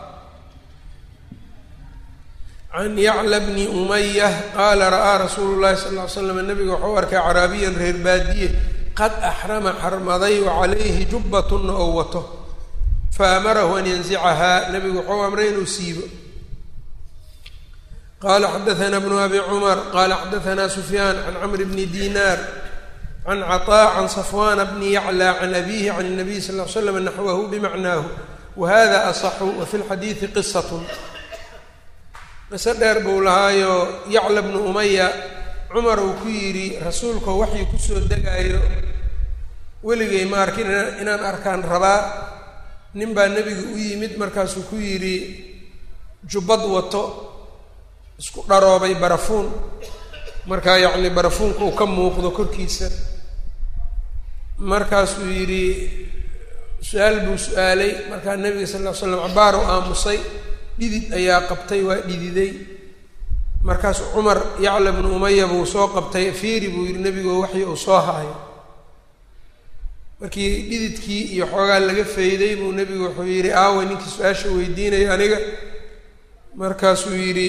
can yacla bni umayah qaala ra'aa rasuulu llahi sal ly slam nabiga waxau arkay caraabiyan reer baadiye qad axrama xarmaday wacalayhi jubbatuna oo wato faamarahu an yanzicahaa nabigu waxau amray inuu siibo qala xadaثna bnu abi cmar qala xadaثna sufyaan can cmr bni dinar can caطاء can صfwana bni yaclى can abihi can الnabiy sal ly slam naxwahu bimacnaahu wahada aصxu wafi اlxadiiثi qisat qiso dheer buu lahaayo yacla bnu umaya cumar uu ku yidhi rasuulkao waxii kusoo degaayo weligay ma arkin inaan arkaan rabaa nin baa nebiga u yimid markaasuu ku yidhi jubbad wato isku dharoobay barafuun markaa yacni barafuunka uu ka muuqdo korkiisa markaasuu yidhi su-aal buu su-aalay markaa nebiga sal ll ly slam cabaar u aamusay dhidid ayaa qabtay waa dhididay markaasuu cumar yacla bnu umaya buu soo qabtay fiiri buu yidhi nebigo waxii uu soo haayo markii dhididkii iyo xoogaa laga fayday buu nebigu wuxuu yidhi aawa ninkii su-aasha weydiinaya aniga markaasuu yidhi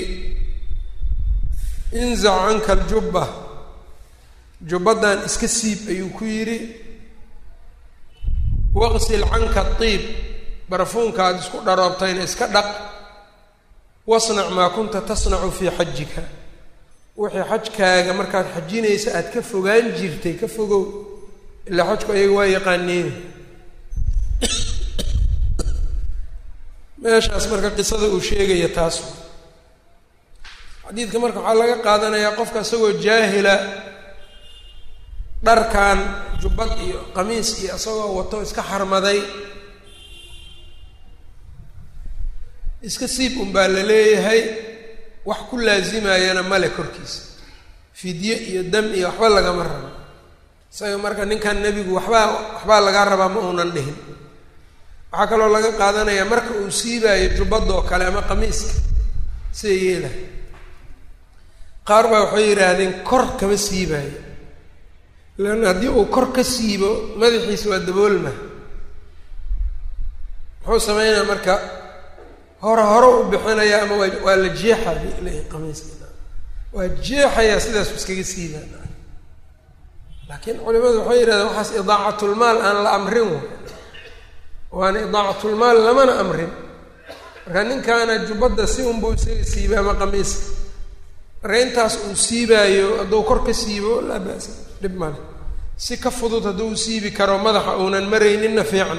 inzac canka aljubba jubbadan iska siib ayuu ku yidhi waqsil canka adiib barafuunka aada isku dharoobtayna iska dhaq wasnac maa kunta tasnacu fii xajika wixii xajkaaga markaad xajinaysa aada ka fogaan jirtay ka fogow ilaa xajku ayaga waa yaqaaneen meeshaas marka qisada uu sheegaya taas xadiidka marka waxaa laga qaadanayaa qofka isagoo jaahila dharkan jubbad iyo qamiis iyo isagoo wato iska xarmaday iska siib un baa la leeyahay wax ku laazimayana male korkiisa fidye iyo dam iyo waxba lagama rabo isaga marka ninkan nebigu waxbaa waxbaa lagaa rabaa ma uunan dhihin waxaa kaloo laga qaadanayaa marka uu siibaayo jubbadoo kale ama qamiiska sida yeelahay qaar baa waxay yidhaahdeen kor kama siibaayo leanna haddii uu kor ka siibo madaxiisa waa daboolma muxuu sameynaya marka hore hore u bixinaya ama waa waa la jeexaya leeyahay qamiiska waa jeexayaa sidaasu iskaga siibaa laakiin culimadu waxay yidhahdeen waxaas idaacatulmaal aan la amrin wa waana idaacatulmaal lamana amrin marka ninkaana jubbadda si unbuu isaga siibay ama qamiiska marka intaas uu siibaayo hadduu kor ka siibo laa ba'sa dhib male si ka fudud hadduu siibi karo madaxa uunan marayninna fiican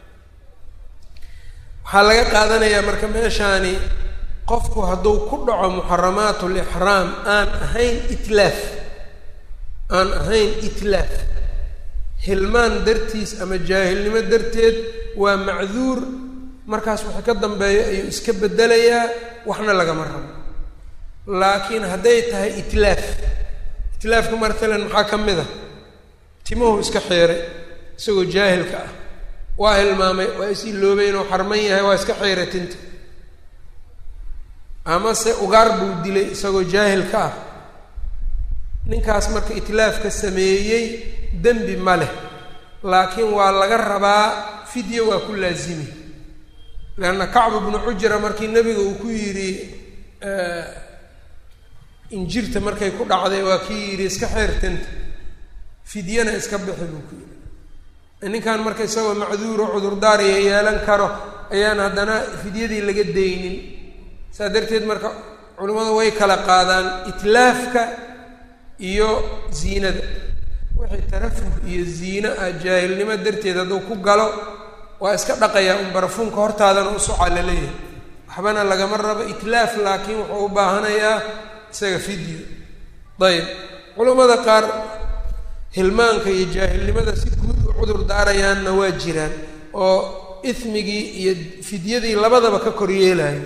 waxaa laga qaadanayaa marka meeshaani qofku hadduu ku dhaco muxaramaat lixraam aan ahayn itlaaf aan ahayn itlaaf hilmaan dartiis ama jaahilnimo darteed waa macduur markaas waxa ka dambeeyo ayuu iska bedelayaa waxna lagama rabo laakiin hadday tahay itlaaf itlaafka matalan maxaa ka mid a timuhu iska xeeray isagoo jaahilka ah waa hilmaamay waa is iloobay inuu xarman yahay waa iska xeeray tinta amase ugaar buu dilay isagoo jaahilka ah ninkaas marka itlaafka sameeyey dembi ma leh laakiin waa laga rabaa fidya waa ku laazimi leanna kacbu bnu cujra markii nebiga uu ku yidhi injirta markay ku dhacday waa kii yidhi iska xeertanta fidyana iska bixi buu ku yidhi ninkan marka isagoo macduuro cudurdaariya yeelan karo ayaan haddana fidyadii laga daynin saa darteed marka culimmadu way kala qaadaan itlaafka iyo ziinada wixii tarafuh iyo ziino ah jaahilnimo darteed hadduu ku galo waa iska dhaqayaa un barafuunka hortaadana u socaa la leeyahay waxbana lagama rabo itlaaf laakiin wuxuu u baahanayaa isaga fidyo ayb culammada qaar hilmaanka iyo jaahilnimada si guud u cudur daarayaanna waa jiraan oo ismigii iyo fidyadii labadaba ka kor yeelayo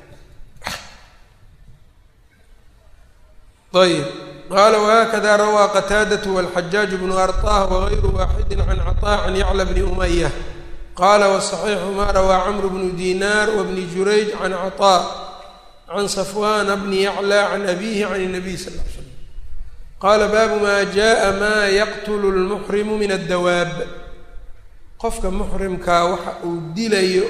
ayb qala whakada rawaa qataadaة wاlxajaaج bnu arطah wغayru waaxidi can caطاء can yacla bni umaya qala wصaxiixu ma rawaa cmr bnu dinar wbni jurayj can caطاء can safwana bni yaclى can abihi can الnabiy sal ly slam qala baabu ma jaءa ma yaqtl اlmuxrimu min الdawaab qofka muxrimkaa waxa uu dilayo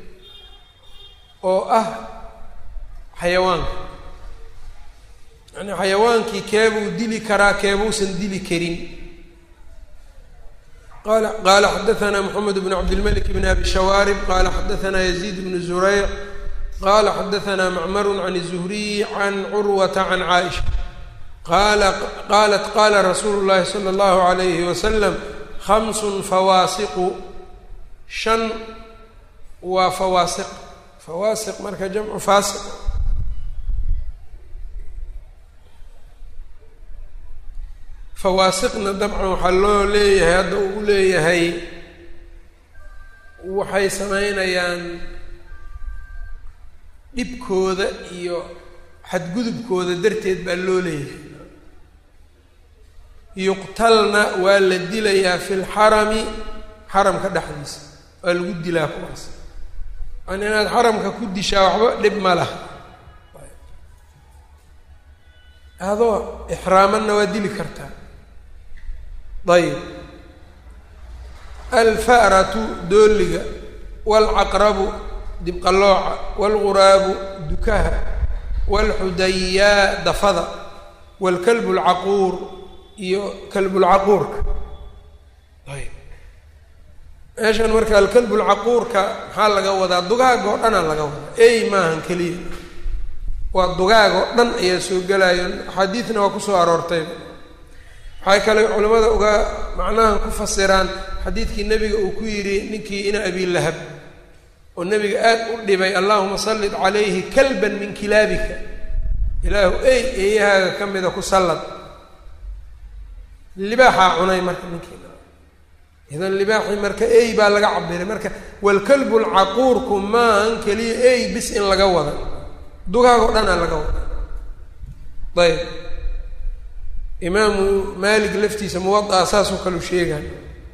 oo ah xayawaanka yani xayawaankii keebuu dili karaa keebuusan dili karin qala qaala xadaثna mxamed bn cabdilmalik bn abi shawaarib qala xadaثna yaziid bn zurayc qala xadaثna macmar can الزhriy can curwata can caaئisha qala qalat qala rasuulu الlahi slى الlahu عalayhi waslm خams fawaasiqu shan waa fawaasiq fawaasiq marka jamcu faasiq fawaasiqna dabcan waxaa loo leeyahay hadda uu leeyahay waxay samaynayaan dhibkooda iyo xadgudubkooda darteed baa loo leeyahay yuqtalna waa la dilayaa fi lxarami xaramka dhexdiisa waa lagu dilaa kuwaas yani inaad xaramka ku dishaa waxba dhib ma laha adoo ixraamanna waa dili kartaa ayb alfa'ratu dooliga waalcaqrabu dibqallooca waalguraabu dukaha waalxudayaa dafada waalkalbu lcaquur iyo kalbulcaquurka ayb meeshan marka alkalbulcaquurka maxaa laga wadaa dugaaga oo dhanaa laga wadaa ey maahan keliya waa dugaag oo dhan ayaa soo gelayo axaadiidna waa kusoo aroortayba waxay kale culimmada uga macnahan ku fasiraan xadiidkii nebiga uu ku yidhi ninkii ina abi lahab oo nebiga aad u dhibay allahuma sallit calayhi kalban min kilaabika ilaahu ey eeyahaaga ka mida ku sallad libaaxaa cunay marka ninkii idan libaaxii marka ey baa laga cabiray marka walkalbu lcaquurku maahan keliya ey bis in laga wada dugaagoo dhanaa laga wada ayb imaamu maalik laftiisa muwadaa saasoo kaleu sheegay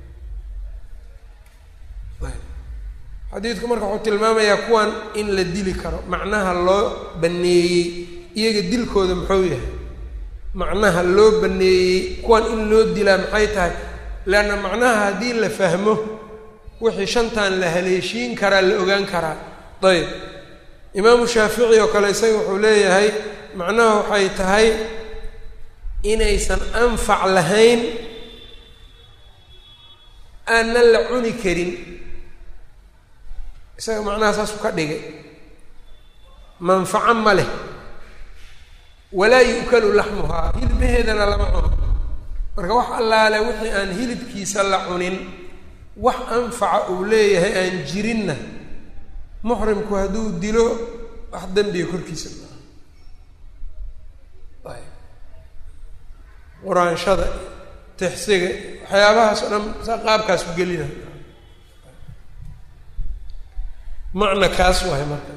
xadiidku marka wuxuu tilmaamayaa kuwan in la dili karo macnaha loo baneeyey iyaga dilkooda muxuu yahay macnaha loo baneeyey kuwan in loo dilaa maxay tahay leanna macnaha haddii la fahmo wixii shantan la haleeshiin karaa la ogaan karaa ayb imaamu shaafici oo kale isaga wuxuu leeyahay macnaha waxay tahay inaysan anfac lahayn aanan la cuni karin isaga macnaha saasuu ka dhigay manfaco ma leh walaa yu'kalu laxmuhaa hilbaheedana lama cuno marka wax allaale wixii aan hilibkiisa la cunin wax anfaca uu leeyahay aan jirinna muxrimku hadduu dilo wax dembiga korkiisa maaha ayb quraanshada tixsiga waxyaabahaas oo dhan sa qaabkaas ku gelina macna kaas wahay marka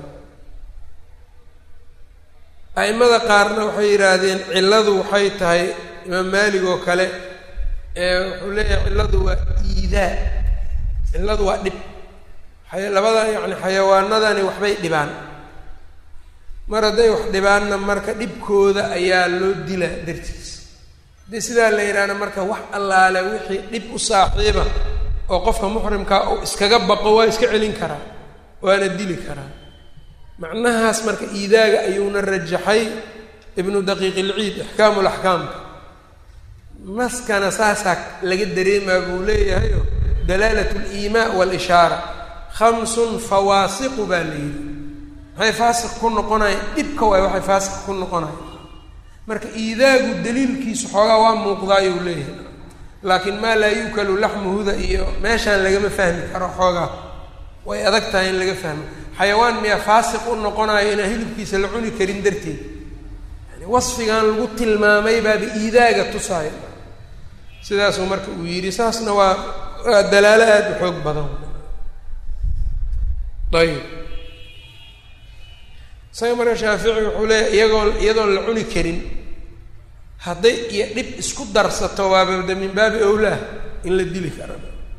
a'imada qaarna waxay yidhaahdeen cilladu waxay tahay imaam maalig oo kale ee wuxuu leeyahay cilladu waa iidaa cilladu waa dhib labada yacni xayawaanadani waxbay dhibaan mar hadday wax dhibaanna marka dhibkooda ayaa loo dila dartiis haddii sidaa la yidhaahna marka wax allaale wixii dhib u saaxiiba oo qofka muxrimkaa uu iskaga baqo waa iska celin karaa waana dili karaa macnahaas marka iidaaga ayuuna rajaxay ibnu daqiiq ilciid ixkaamu laxkaamka naskana saasaa laga dareemaa buu leeyahayo dalaalat liimaa walishaara khamsun fawaasiqu baa la yidhi maxay faasiq ku noqonayan dhibka waay waxay faasiq ku noqonayan marka iidaagu daliilkiisu xoogaa waa muuqdaayuu leeyahay laakiin maa laa yuukalu laxmuhuda iyo meeshaan lagama fahmi karo xoogaa way adag tahay in laga fahmo xayawaan miyaa faasiq u noqonayo inaan hilibkiisa la cuni karin darteed yani wasfigan lagu tilmaamay baaba iidaaga tusaayo sidaasuu marka uu yidhi saasna waa waa dalaalo aada u xoog badan ayib isaga marka shaafici wuxuu leeyahy iyagoo iyadoon la cuni karin hadday iyo dhib isku darsato waabada min baabi owlaah in la dili kara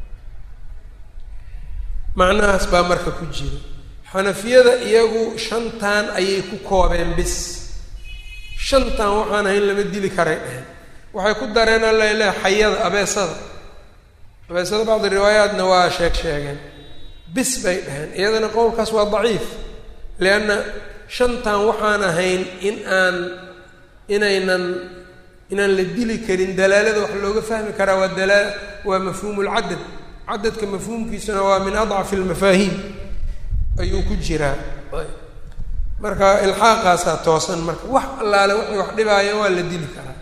macnahaas baa marka ku jira xanafiyada iyagu shantan ayay ku koobeen bis shantan waxaan ahayn lama dili karay dheheen waxay ku dareen alla leh xayada abeesada abeesada bacdi riwaayaatna waa sheeg sheegeen bis bay dheheen iyadana qowlkaas waa daciif lianna shantan waxaan ahayn in aan inaynan inaan la dili karin dalaalada wax looga fahmi karaa waa dalaa waa mafhuumu lcadad cadadka mafhuumkiisuna waa min adcafi almafaahiim ayuu ku jiraa marka ilxaaqaasaa toosan marka wax allaale waxay wax dhibaayo waa la dili karaa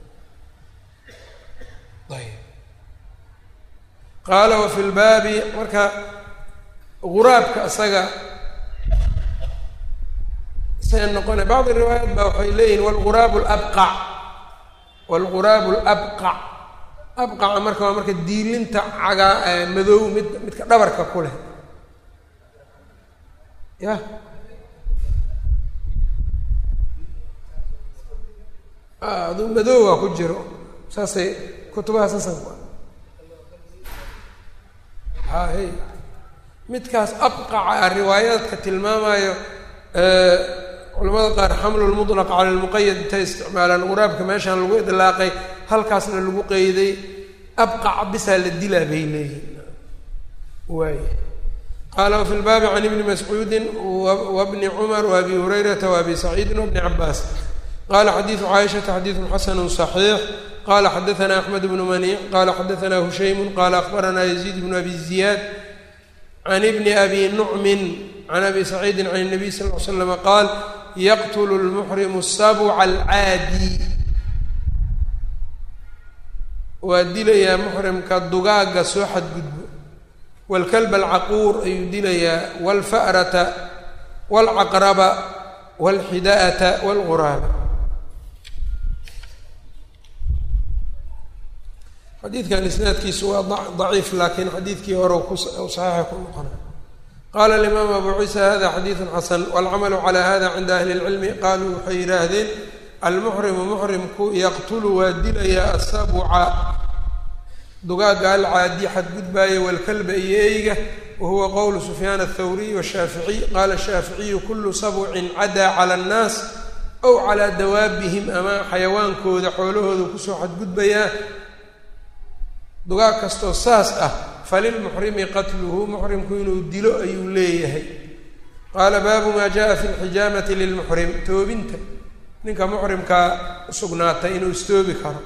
ayb qaala wafi lbaabi marka guraabka isaga say noqona bacdi riwaayaat baa waxay leeyihin walguraabu labqac walguraabu labqac abqaca marka waa marka diilinta cagaa madow mid midka dhabarka ku leh ya aduu madoowa ku jiro saasay kutubaha sasanku hay midkaas abqaca riwaayaadka tilmaamayo culamada qaar xamlu lmutlaq cala lmuqayad intay isticmaalaan quraabka meeshaan lagu idlaaqay halkaasna lagu qeyday abqaca bisaa la dilaa bay leeyihin waay qaala wafi lbaabi can ibni mascuudi wabni cumar waabi hurayrata waabi saciidin wabni cabaas qala xadiidu caaishata xadiidun xasanu صaxiix qala xadaana axmed bnu maniic qala xadaana hushaymu qala akbarana yaziid bnu abi ziyaad can ibni abi nucmin can abi saciidin can الnabiy sal l slama qaal yaqtlu lmuxrimu sabca alcaadi waa dilayaa muxrimka dugaaga soo xadgudbo wاlkalb alcaquur ayuu dilayaa wاlfa'rata wاlcaqraba wاlxida'ata wاlguraaba xadiidkan isnaadkiisu waa daciif laakiin xadiidkii hore ku saxiixa ku noqona qaala alimaam abu ciisa hada xadiidun xasan waalcamalu calaa hada cinda ahli اlcilmi qaaluu waxay yidhaahdeen almuxrimu muxrimku yaqtulu waa dilayaa asabuca dugaaga alcaadi xadgudbaaya walkalba iyo eyga wahuwa qowlu sufyaan athawriy washaaficiy qaala shaaficiyu kulu sabcin cadaa cala annaas ow calaa dawaabihim ama xayawaankooda xoolahooda kusoo xadgudbayaa dugaag kastoo saas ah falilmuxrimi qatluhu muxrimku inuu dilo ayuu leeyahay qaala baabu maa jaa fi lxijaamati lilmuxrim toobinta ninka muxrimkaa usugnaatay inuu istoobi karo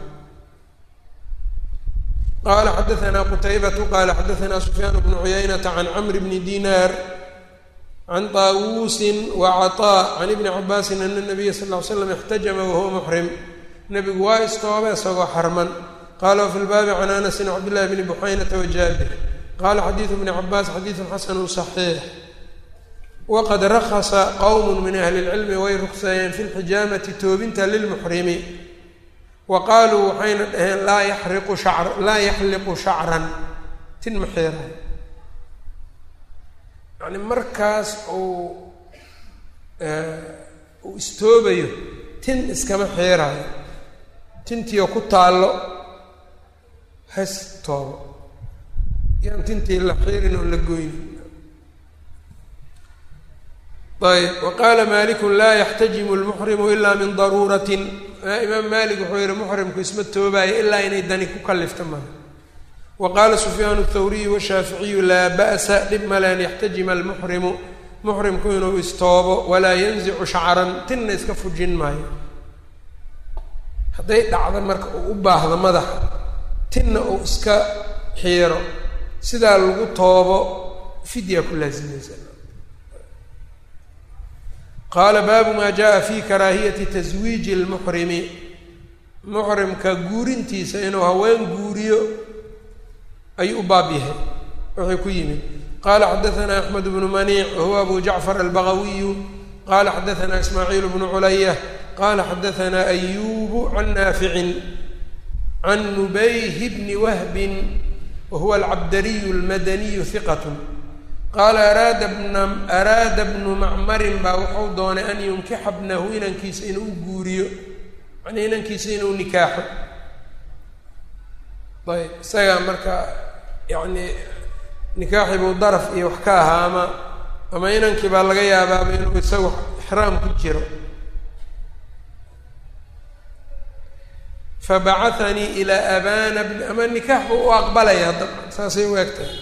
qala xadaana qutaybatu qala xadaana sufyaan bnu cuyaynata can camr bni dinaar can taawuusin wacaطaa can ibni cabaasin ana nabiya sal ll ly slam ixtajama wahuwa muxrim nebigu waa istooba isagoo xarman qala wfi lbaabi can anasin cabdillahi bni buxaynata wajaabir qala xadiidu bni cabaas xadiidun xasanu صaxiix waqad rakasa qowm min ahli اlcilmi way rugseeyeen fi lxijaamati toobinta lilmuxrimi wa qaaluu waxayna dhaheen laa yaxriqu shacr laa yaxliqu shacran tin ma xeerayo yani markaas uu uu istoobayo tin iskama xeerayo tintiio ku taallo has toobo yaan tintii la xiirin oo la goynin ayb wa qaala malikun laa yaxtajimu lmuxrimu ilaa min daruuratin imaam malik wuxuu yihi muxrimku isma toobaayo ilaa inay dani ku kallifta male wa qaala sufyaan athawriyu washaaficiyu laa ba'sa dhib male an yaxtajima almuxrimu muxrimku inuu istoobo walaa yanzicu shacran tinna iska fujin maayo hadday dhacda marka uu u baahdo madaxa tinna uu iska xiiro sidaa lagu toobo fidya ku laasimaysa qaala baabu maa jaa fi karaahiyati taswiiji اlmuxrimi muxrimka guurintiisa inuu haween guuriyo ayuu u baab yahay wuxuu ku yimid qala xadaana axmed bnu maniic wahuwa abu jacfar albagawiyu qala xadaana ismaaciil bnu culaya qala xadaana ayubu can naaficin can nubayh bni wahbin wahuwa alcabdariyu almadaniyu hiqat qaala araada bna araada bnu macmarin baa wuxuu doonay an yunkixa bnahu inankiisa inuu guuriyo macnii inankiisa inuu nikaaxo ayb isagaa marka yacni nikaaxi buu daraf iyo wax ka ahaa ama ama inankii baa laga yaabaaba inuu isagu ixraam ku jiro fabacahanii ilaa abana bni ama nikaax buu u aqbalaya dabcan saasay u egtahay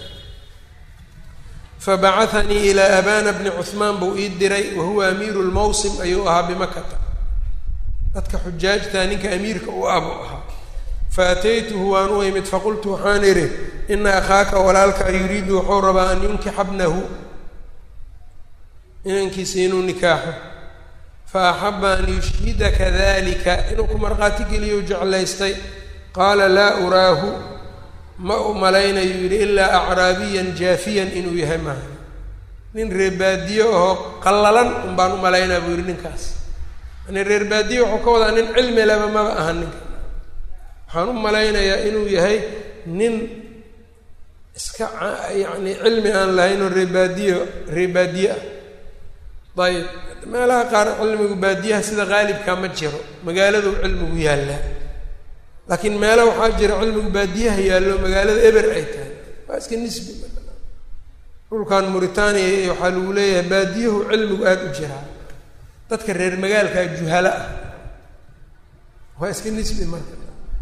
fabacahanii ilaa abana bni cuhmaan buu ii diray wahuwa amiiru lmawsim ayuu ahaa bimakata dadka xujaajta ninka amiirka u ah buu ahaa faataytuhu waan u imid faqultu waxaan idhi ina akhaaka walaalka yuriidu wuxuu rabaa an yunkixa bnahu inankiisa inuu nikaaxo fa axaba an yushhidaka dalika inuu ku markhaati geliyo jeclaystay qaala laa uraahu ma u malaynayo yidhi ilaa acraabiyan jaafiyan inuu yahay maaha nin reerbaadiye ahoo qallalan un baan u malaynaa buu yidhi ninkaas yani reerbaadiye wuxuu ka wadaa nin cilmi leba maba aha ninka waxaan u malaynayaa inuu yahay nin iska yacni cilmi aan lahayn oo reebaadiye reebaadiye ah ayib meelaha qaar cilmigu baadiyaha sida qaalibkaa ma jiro magaaladuu cilmigu yaallaa laakiin meelo waxaa jira cilmigu baadiyaha yaallo magaalada eber ay tahay waa iska nisbi dhulkan muritaaniya iyo waxaa lagu leeyahay baadiyahu cilmigu aada u jiraa dadka reer magaalkaa juhalo ah waa iska nisbi marka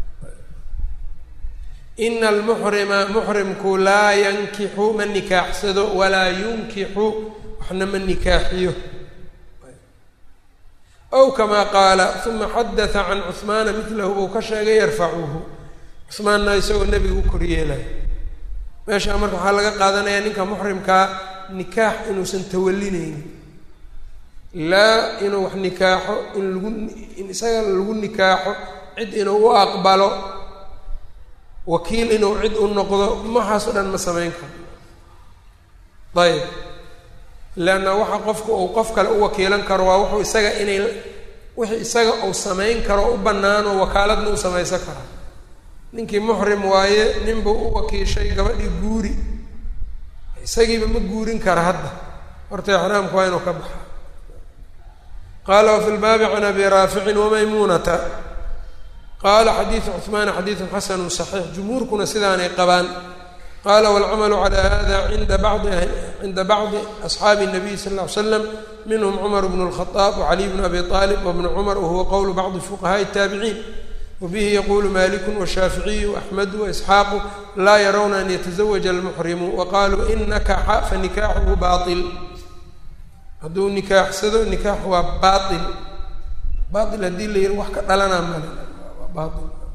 ina almuxrima muxrimku laa yankixu ma nikaaxsado walaa yunkixu waxna ma nikaaxiyo ow kamaa qaala uma xadatha can cuhmaana midlahu uu ka sheegay yarfacuhu cuhmaanna isagoo nebiga u koryeelaya meeshaa marka waxaa laga qaadanayaa ninka muxrimkaa nikaax inuusan tawalinaynin laa inuu wax nikaaxo in lagu in isaga lagu nikaaxo cid inuu u aqbalo wakiil inuu cid u noqdo maxaas o dhan ma samayn karo ayib leanna waxa qofku uu qof kale u wakiilan karo waa wuxuu isaga inay wixii isaga uu samayn karo u bannaano wakaaladna u samaysan karaa ninkii muxrim waaye ninbuu u wakiishay gabadhii guuri isagiiba ma guurin kara hadda horta exraamku waa inuu ka baxa qaala wafi lbaabi can abi raaficin wamaymuunata qaala xadiidu cuhmaana xadiidun xasanu saxiix jumhuurkuna sidaanay qabaan qala wاlcamalu calى hada cinda bacdi cinda bacdi asxaabi الnabiy sal اه ly slam minhm cumar bn الkhaطaab wcaliy bn abi طalib wbn cumar wahuwa qowlu bacdi fuqahaءi الtaabiciin wbihi yaqulu maliku washaaficiyu axmedu waisxaaqu laa yarawna an yataزawaja almuxrimu waqaluu in nakaxa fanikaaxuhu bail hadduu nikaaxsado nikaax waa bail bail haddii la yihi wax ka dhalanaa male bail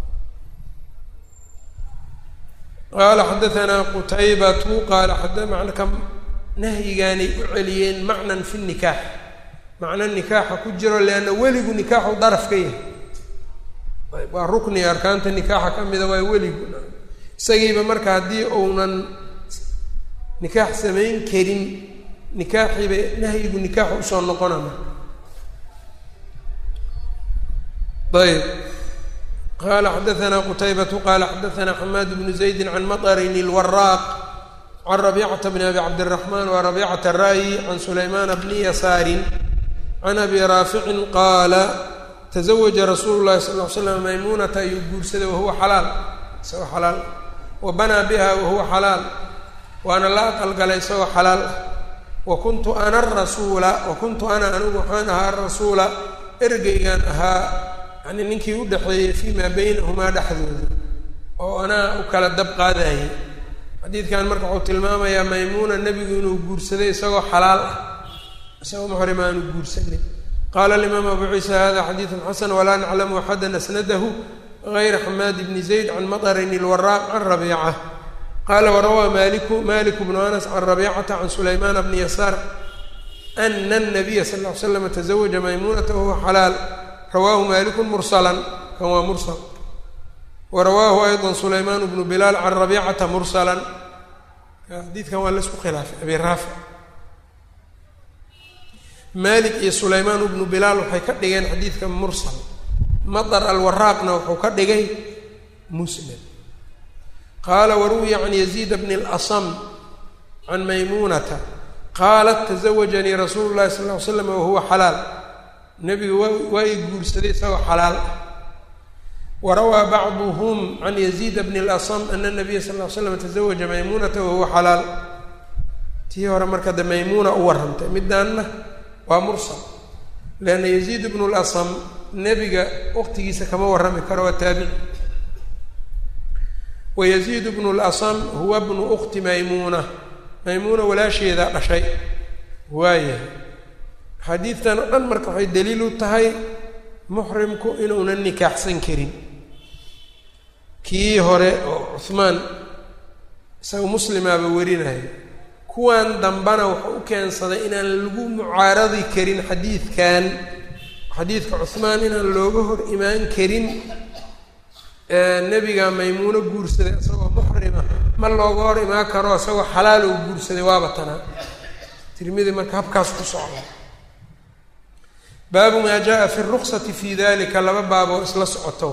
qaala xadaanaa qutaybatu qaala manka nahyigaanay u celiyeen macnan fi nikaax macno nikaaxa ku jiro leanna weligu nikaaxu daraf ka yahay waa rukni arkaanta nikaaxa ka mida waa weligu isagiiba marka haddii uunan nikaax samayn karin nikaaxiiba nahyigu nikaaxu usoo noqona marka ayb qala xadaanaa qutaybatu qala xadaanaa xamaad bnu zaydi can maطrin اlwaraaq can rabicata bni abi cabdالraxman wa rabicata ra'yi can sulaymaana bni yasaarin can abi raaficin qaala taزawaja rasuulu llahi sal ly slam maymuunata ayuu guursaday wahuwa xalaal isagoo xalaal wa banaa biha wahuwa xalaal waana la aqalgalay isagoo xalaal ah wa kuntu ana rasuula wa kuntu ana anigu waxaan ahaa rasuula ergeygan ahaa yani ninkii u dhexeeyey fii maa baynahumaa dhexdooda oo anaa u kala dab qaadayay xadiidkan marka wuxuu tilmaamayaa maymuuna nebigu inuu guursaday isagoo xalaal ah isagoo muxrim aanu guursanin qaala alimaam abu ciisa hada xadiidun xasan walaa naclamu axadan asnadahu gayra xamaad bni zayd can maطrin ilwaraaq can rabiica qaala warawaa maliku maliku bnu anas can rabiicata can sulaymaana bni yasaar ana الnabiya sal ll ly slam taزawaja maymuunata wahuwa xalaal rawaahu maliku mursalan kan waa mursal wa rawaahu ayضa sulaymaan bnu bilaal can rabiicata mursalan xadiidkan waa laisku khilaafay abi raafic malik iyo sulaymaan bnu bilaal waxay ka dhigeen xadiidka mursal maطar alwaraaqna wuxuu ka dhigay musnad qaala waruwiya can yaziid bni اlasam can maymuunata qaalat tazawajanii rasuulu llahi sal ly slam wahuwa xalaal nebiga waa waa i guursaday isagoo xalaal ah warawaa bacduhm can yaziid bni اlasam ana nabiya sal ly slam tazawaja maymuunata wahuwa xalaal tii hore marka de maymuuna u warrantay midaanna waa mursal leanna yaziid bnu lasam nebiga waqtigiisa kama warrami karo waa taabici wa yaziid bnu lasam huwa bnu ukti maymuuna maymuuna walaasheedaa dhashay waayahay xadiidtan o dhan marka waxay daliil u tahay muxrimku inuunan nikaaxsan karin kii hore oo cuhmaan isaga muslimaaba werinayo kuwan dambana wuxuu u keensaday inaan lagu mucaaradi karin xadiidkan xadiidka cuhmaan inaan looga hor imaan karin nebiga maymuuno guursaday isagoo muxrima ma looga hor imaan karo isagoo xalaal oo guursaday waaba tanaa tirmidi marka habkaas ku socda baabu maa jaa fi ruksati fi dalika laba baaboo isla socoto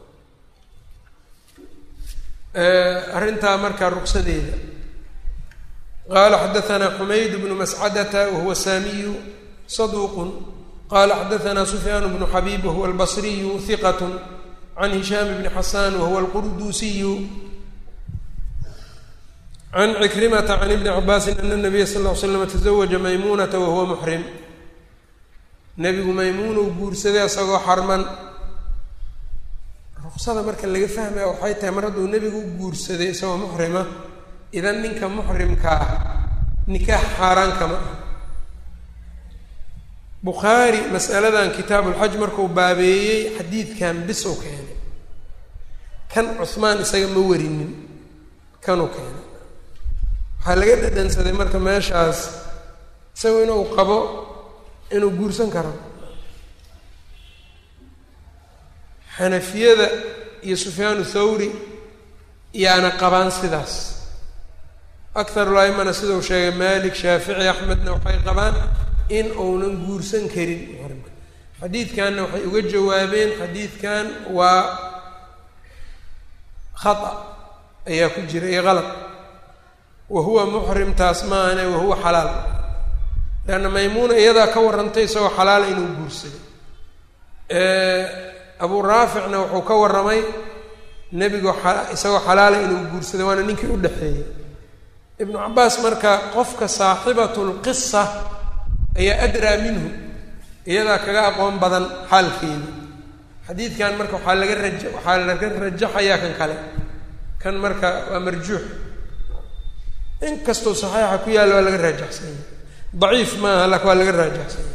arrintaa markaa ruksadeeda qaala xadaanaa xumayd bnu mascadata wahuwa saamiyu saduuqun qala xadaanaa sufyaan bnu xabiib wahuwa albasriyu hiqat can hishaam bni xasan wahuwa alqurduusiyu can cikrimata can ibni cabaasin ana nabiya sal ll ly slam tazawaja maymuunata wahuwa muxrim nebigu maymuun uu guursaday isagoo xarman ruksada marka laga fahmaya waxay tahay mar hadduu nebigu u guursaday isagoo muxrima idan ninka muxrimka ah nikaax xaaraan kama ah bukhaari masaladan kitaabulxaj markuu baabeeyey xadiidkan bis u keenay kan cuhmaan isaga ma warinin kanuu keenay waxaa laga dhadhansaday marka meeshaas isagu inuu qabo inuu guursan karo xanafiyada iyo sufyaanu thawri yaana qabaan sidaas akharul aimana sidau sheegay malik shaafici axmedna waxay qabaan in uunan guursan karin muxrimka xadiidkanna waxay uga jawaabeen xadiidkan waa khata ayaa ku jira iyo qalad wa huwa muxrim taas maahane wa huwa xalaal leanna maymuuna iyadaa ka warrantay isagoo xalaala inuu guursaday abuu raaficna wuxuu ka warramay nebigu isagoo xalaala inuu guursaday waana ninkii u dhexeeyey ibnu cabaas marka qofka saaxibatu lqisa ayaa adraa minhu iyadaa kaga aqoon badan xaalkeeda xadiidkan marka waxaa laga raja waxaa laga rajaxayaa kan kale kan marka waa marjuux in kastoo saxiixa ku yaalla waa laga raajaxsanya daciif maaha laakin waa laga raajaxsanya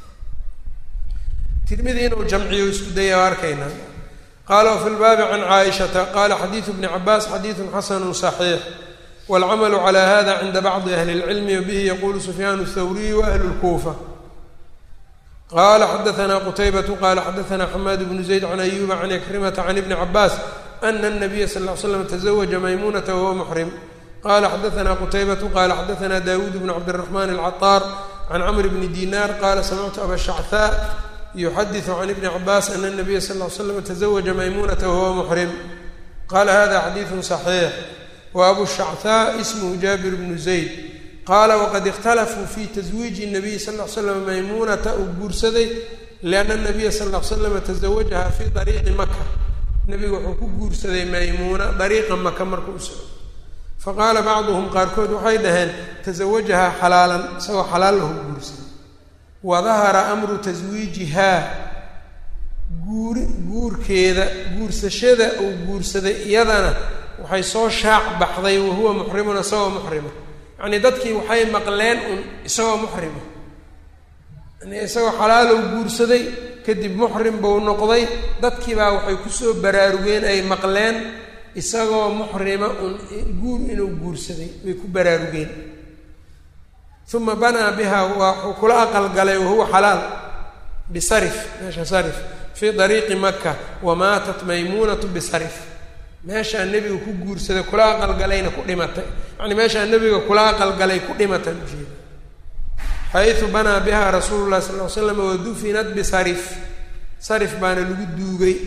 tirmidi inuu jamciyo isku daya waa arkaynaa qaala wafi lbaabi can caaishata qaala xadiidu bni cabaas xadiidun xasanu صaxiix wاlcamalu calى hada cinda bacdi ahli اlcilmi wabihi yaqulu sufyaan الthawriy waahlu اlkuufa qala xadaana qutaybatu qala xadaana xamaad bnu zayd can ayuba can ikrimata can ibni cabaas ana الnabiya sal ly slam taزawaja maymunata wahuwa muxrim qala xadaana qutaybatu qala xadaana dawuud bn cabdالraxman alcaطaar can camr bni dinar qala samictu aba shachaa yuxadiثu can ibni cabaas ana الnabiya sal ly slam taزawaja maymunata wahuwa muxrim qala hada xadiidu صaxiix wa abu shachaa ismhu jaabir bnu zayd qaala waqad ikhtalafuu fi taswiiji الnabiy sal ly slam maymunata uu guursaday lianna الnabiya sal ly slama taزawajaha fi dariiqi maka nebigu wuxuu ku guursaday maymuuna dariiqa maka marka u socdo faqaala bacduhum qaarkood waxay dhaheen taزawajahaa xalaalan isagoo xalaal lahu guursaday wadahara amru taswiijihaa guuri guurkeeda guursashada uu guursaday iyadana waxay soo shaac baxday wahuwa muxrimun isagoo muxrima yacnii dadkii waxay maqleen un isagoo muxrima yani isagoo xalaalow guursaday kadib muxrim buu noqday dadkii baa waxay kusoo baraarugeen ay maqleen isagoo muxrima un guur inuu guursaday way ku baraarugeen uma banaa biha waa wuxuu kula aqalgalay wahuwa xalaal bisarif meesha sarif fii dariiqi maka wamaatat maymuunatu bisarif meeshaa nebiga ku guursaday kula aqalgalayna ku dhimatay yacni meeshaa nebiga kula aqalgalay ku dhimatay ujeeda xaysu banaa biha rasuulu llahi sal ly slam wadufinat bisarif sarif baana lagu duugay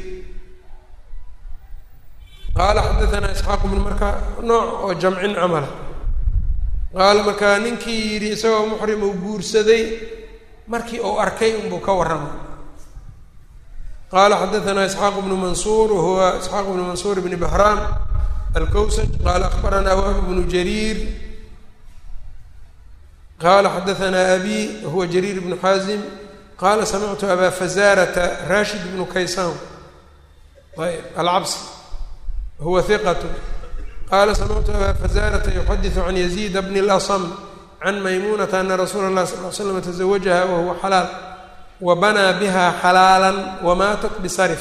qaala xadaanaa isxaaq bnu markaa nooc oo jamcin camala qaala markaa ninkii yidhi isagoo muxrim uu guursaday markii uu arkay unbuu ka warramay qaala xadaanaa isxaaq bnu mansuur wahuwa isxaaq bnu mansuur bni bahraam alkowsaj qaala akbaranaa wahb bnu jariir qaala xadaanaa abi wahuwa jariir bnu xaazim qaala samictu abaa fazaarata rashid bnu kaysaan ayb alcabsi huwa hiqat qaala samictu abaa fazaarata yuxadiثu can yaziid bni اlasm can maymunata ana rasuula اlah sal l slam taزawajaha wahuwa xalaal wabanaa biha xalaala wamaatat bisarif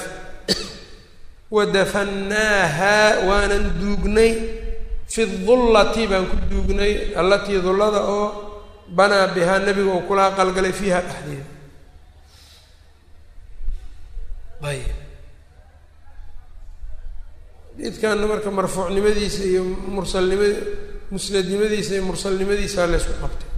wadafannaaha waanan duugnay fi dullati baan ku duugnay allatii dullada oo banaa bihaa nebiga oo kula aqalgalay fiiha dhexdeeda ayb xadiidkanna marka marfuucnimadiisa iyo mursalnima musnadnimadiisa iyo mursalnimadiisa laysku qabtay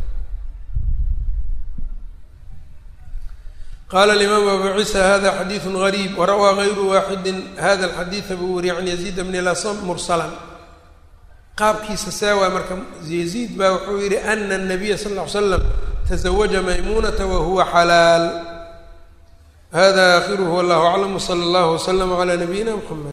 qala alimaamu abu ciisa hada xadiidu gariib warawaa gayru waaxidi hada alxadiida buu wariye can yaziid bni lasam mursalan qaabkiisa saawa marka yaziid baa wuxuu yihi ana الnabiya sal ll ly slam taزawaja maymunata wahuwa xalaal hada akhiruhu wallahu aclam wslى اllah wslm عlى nabiyina mxamed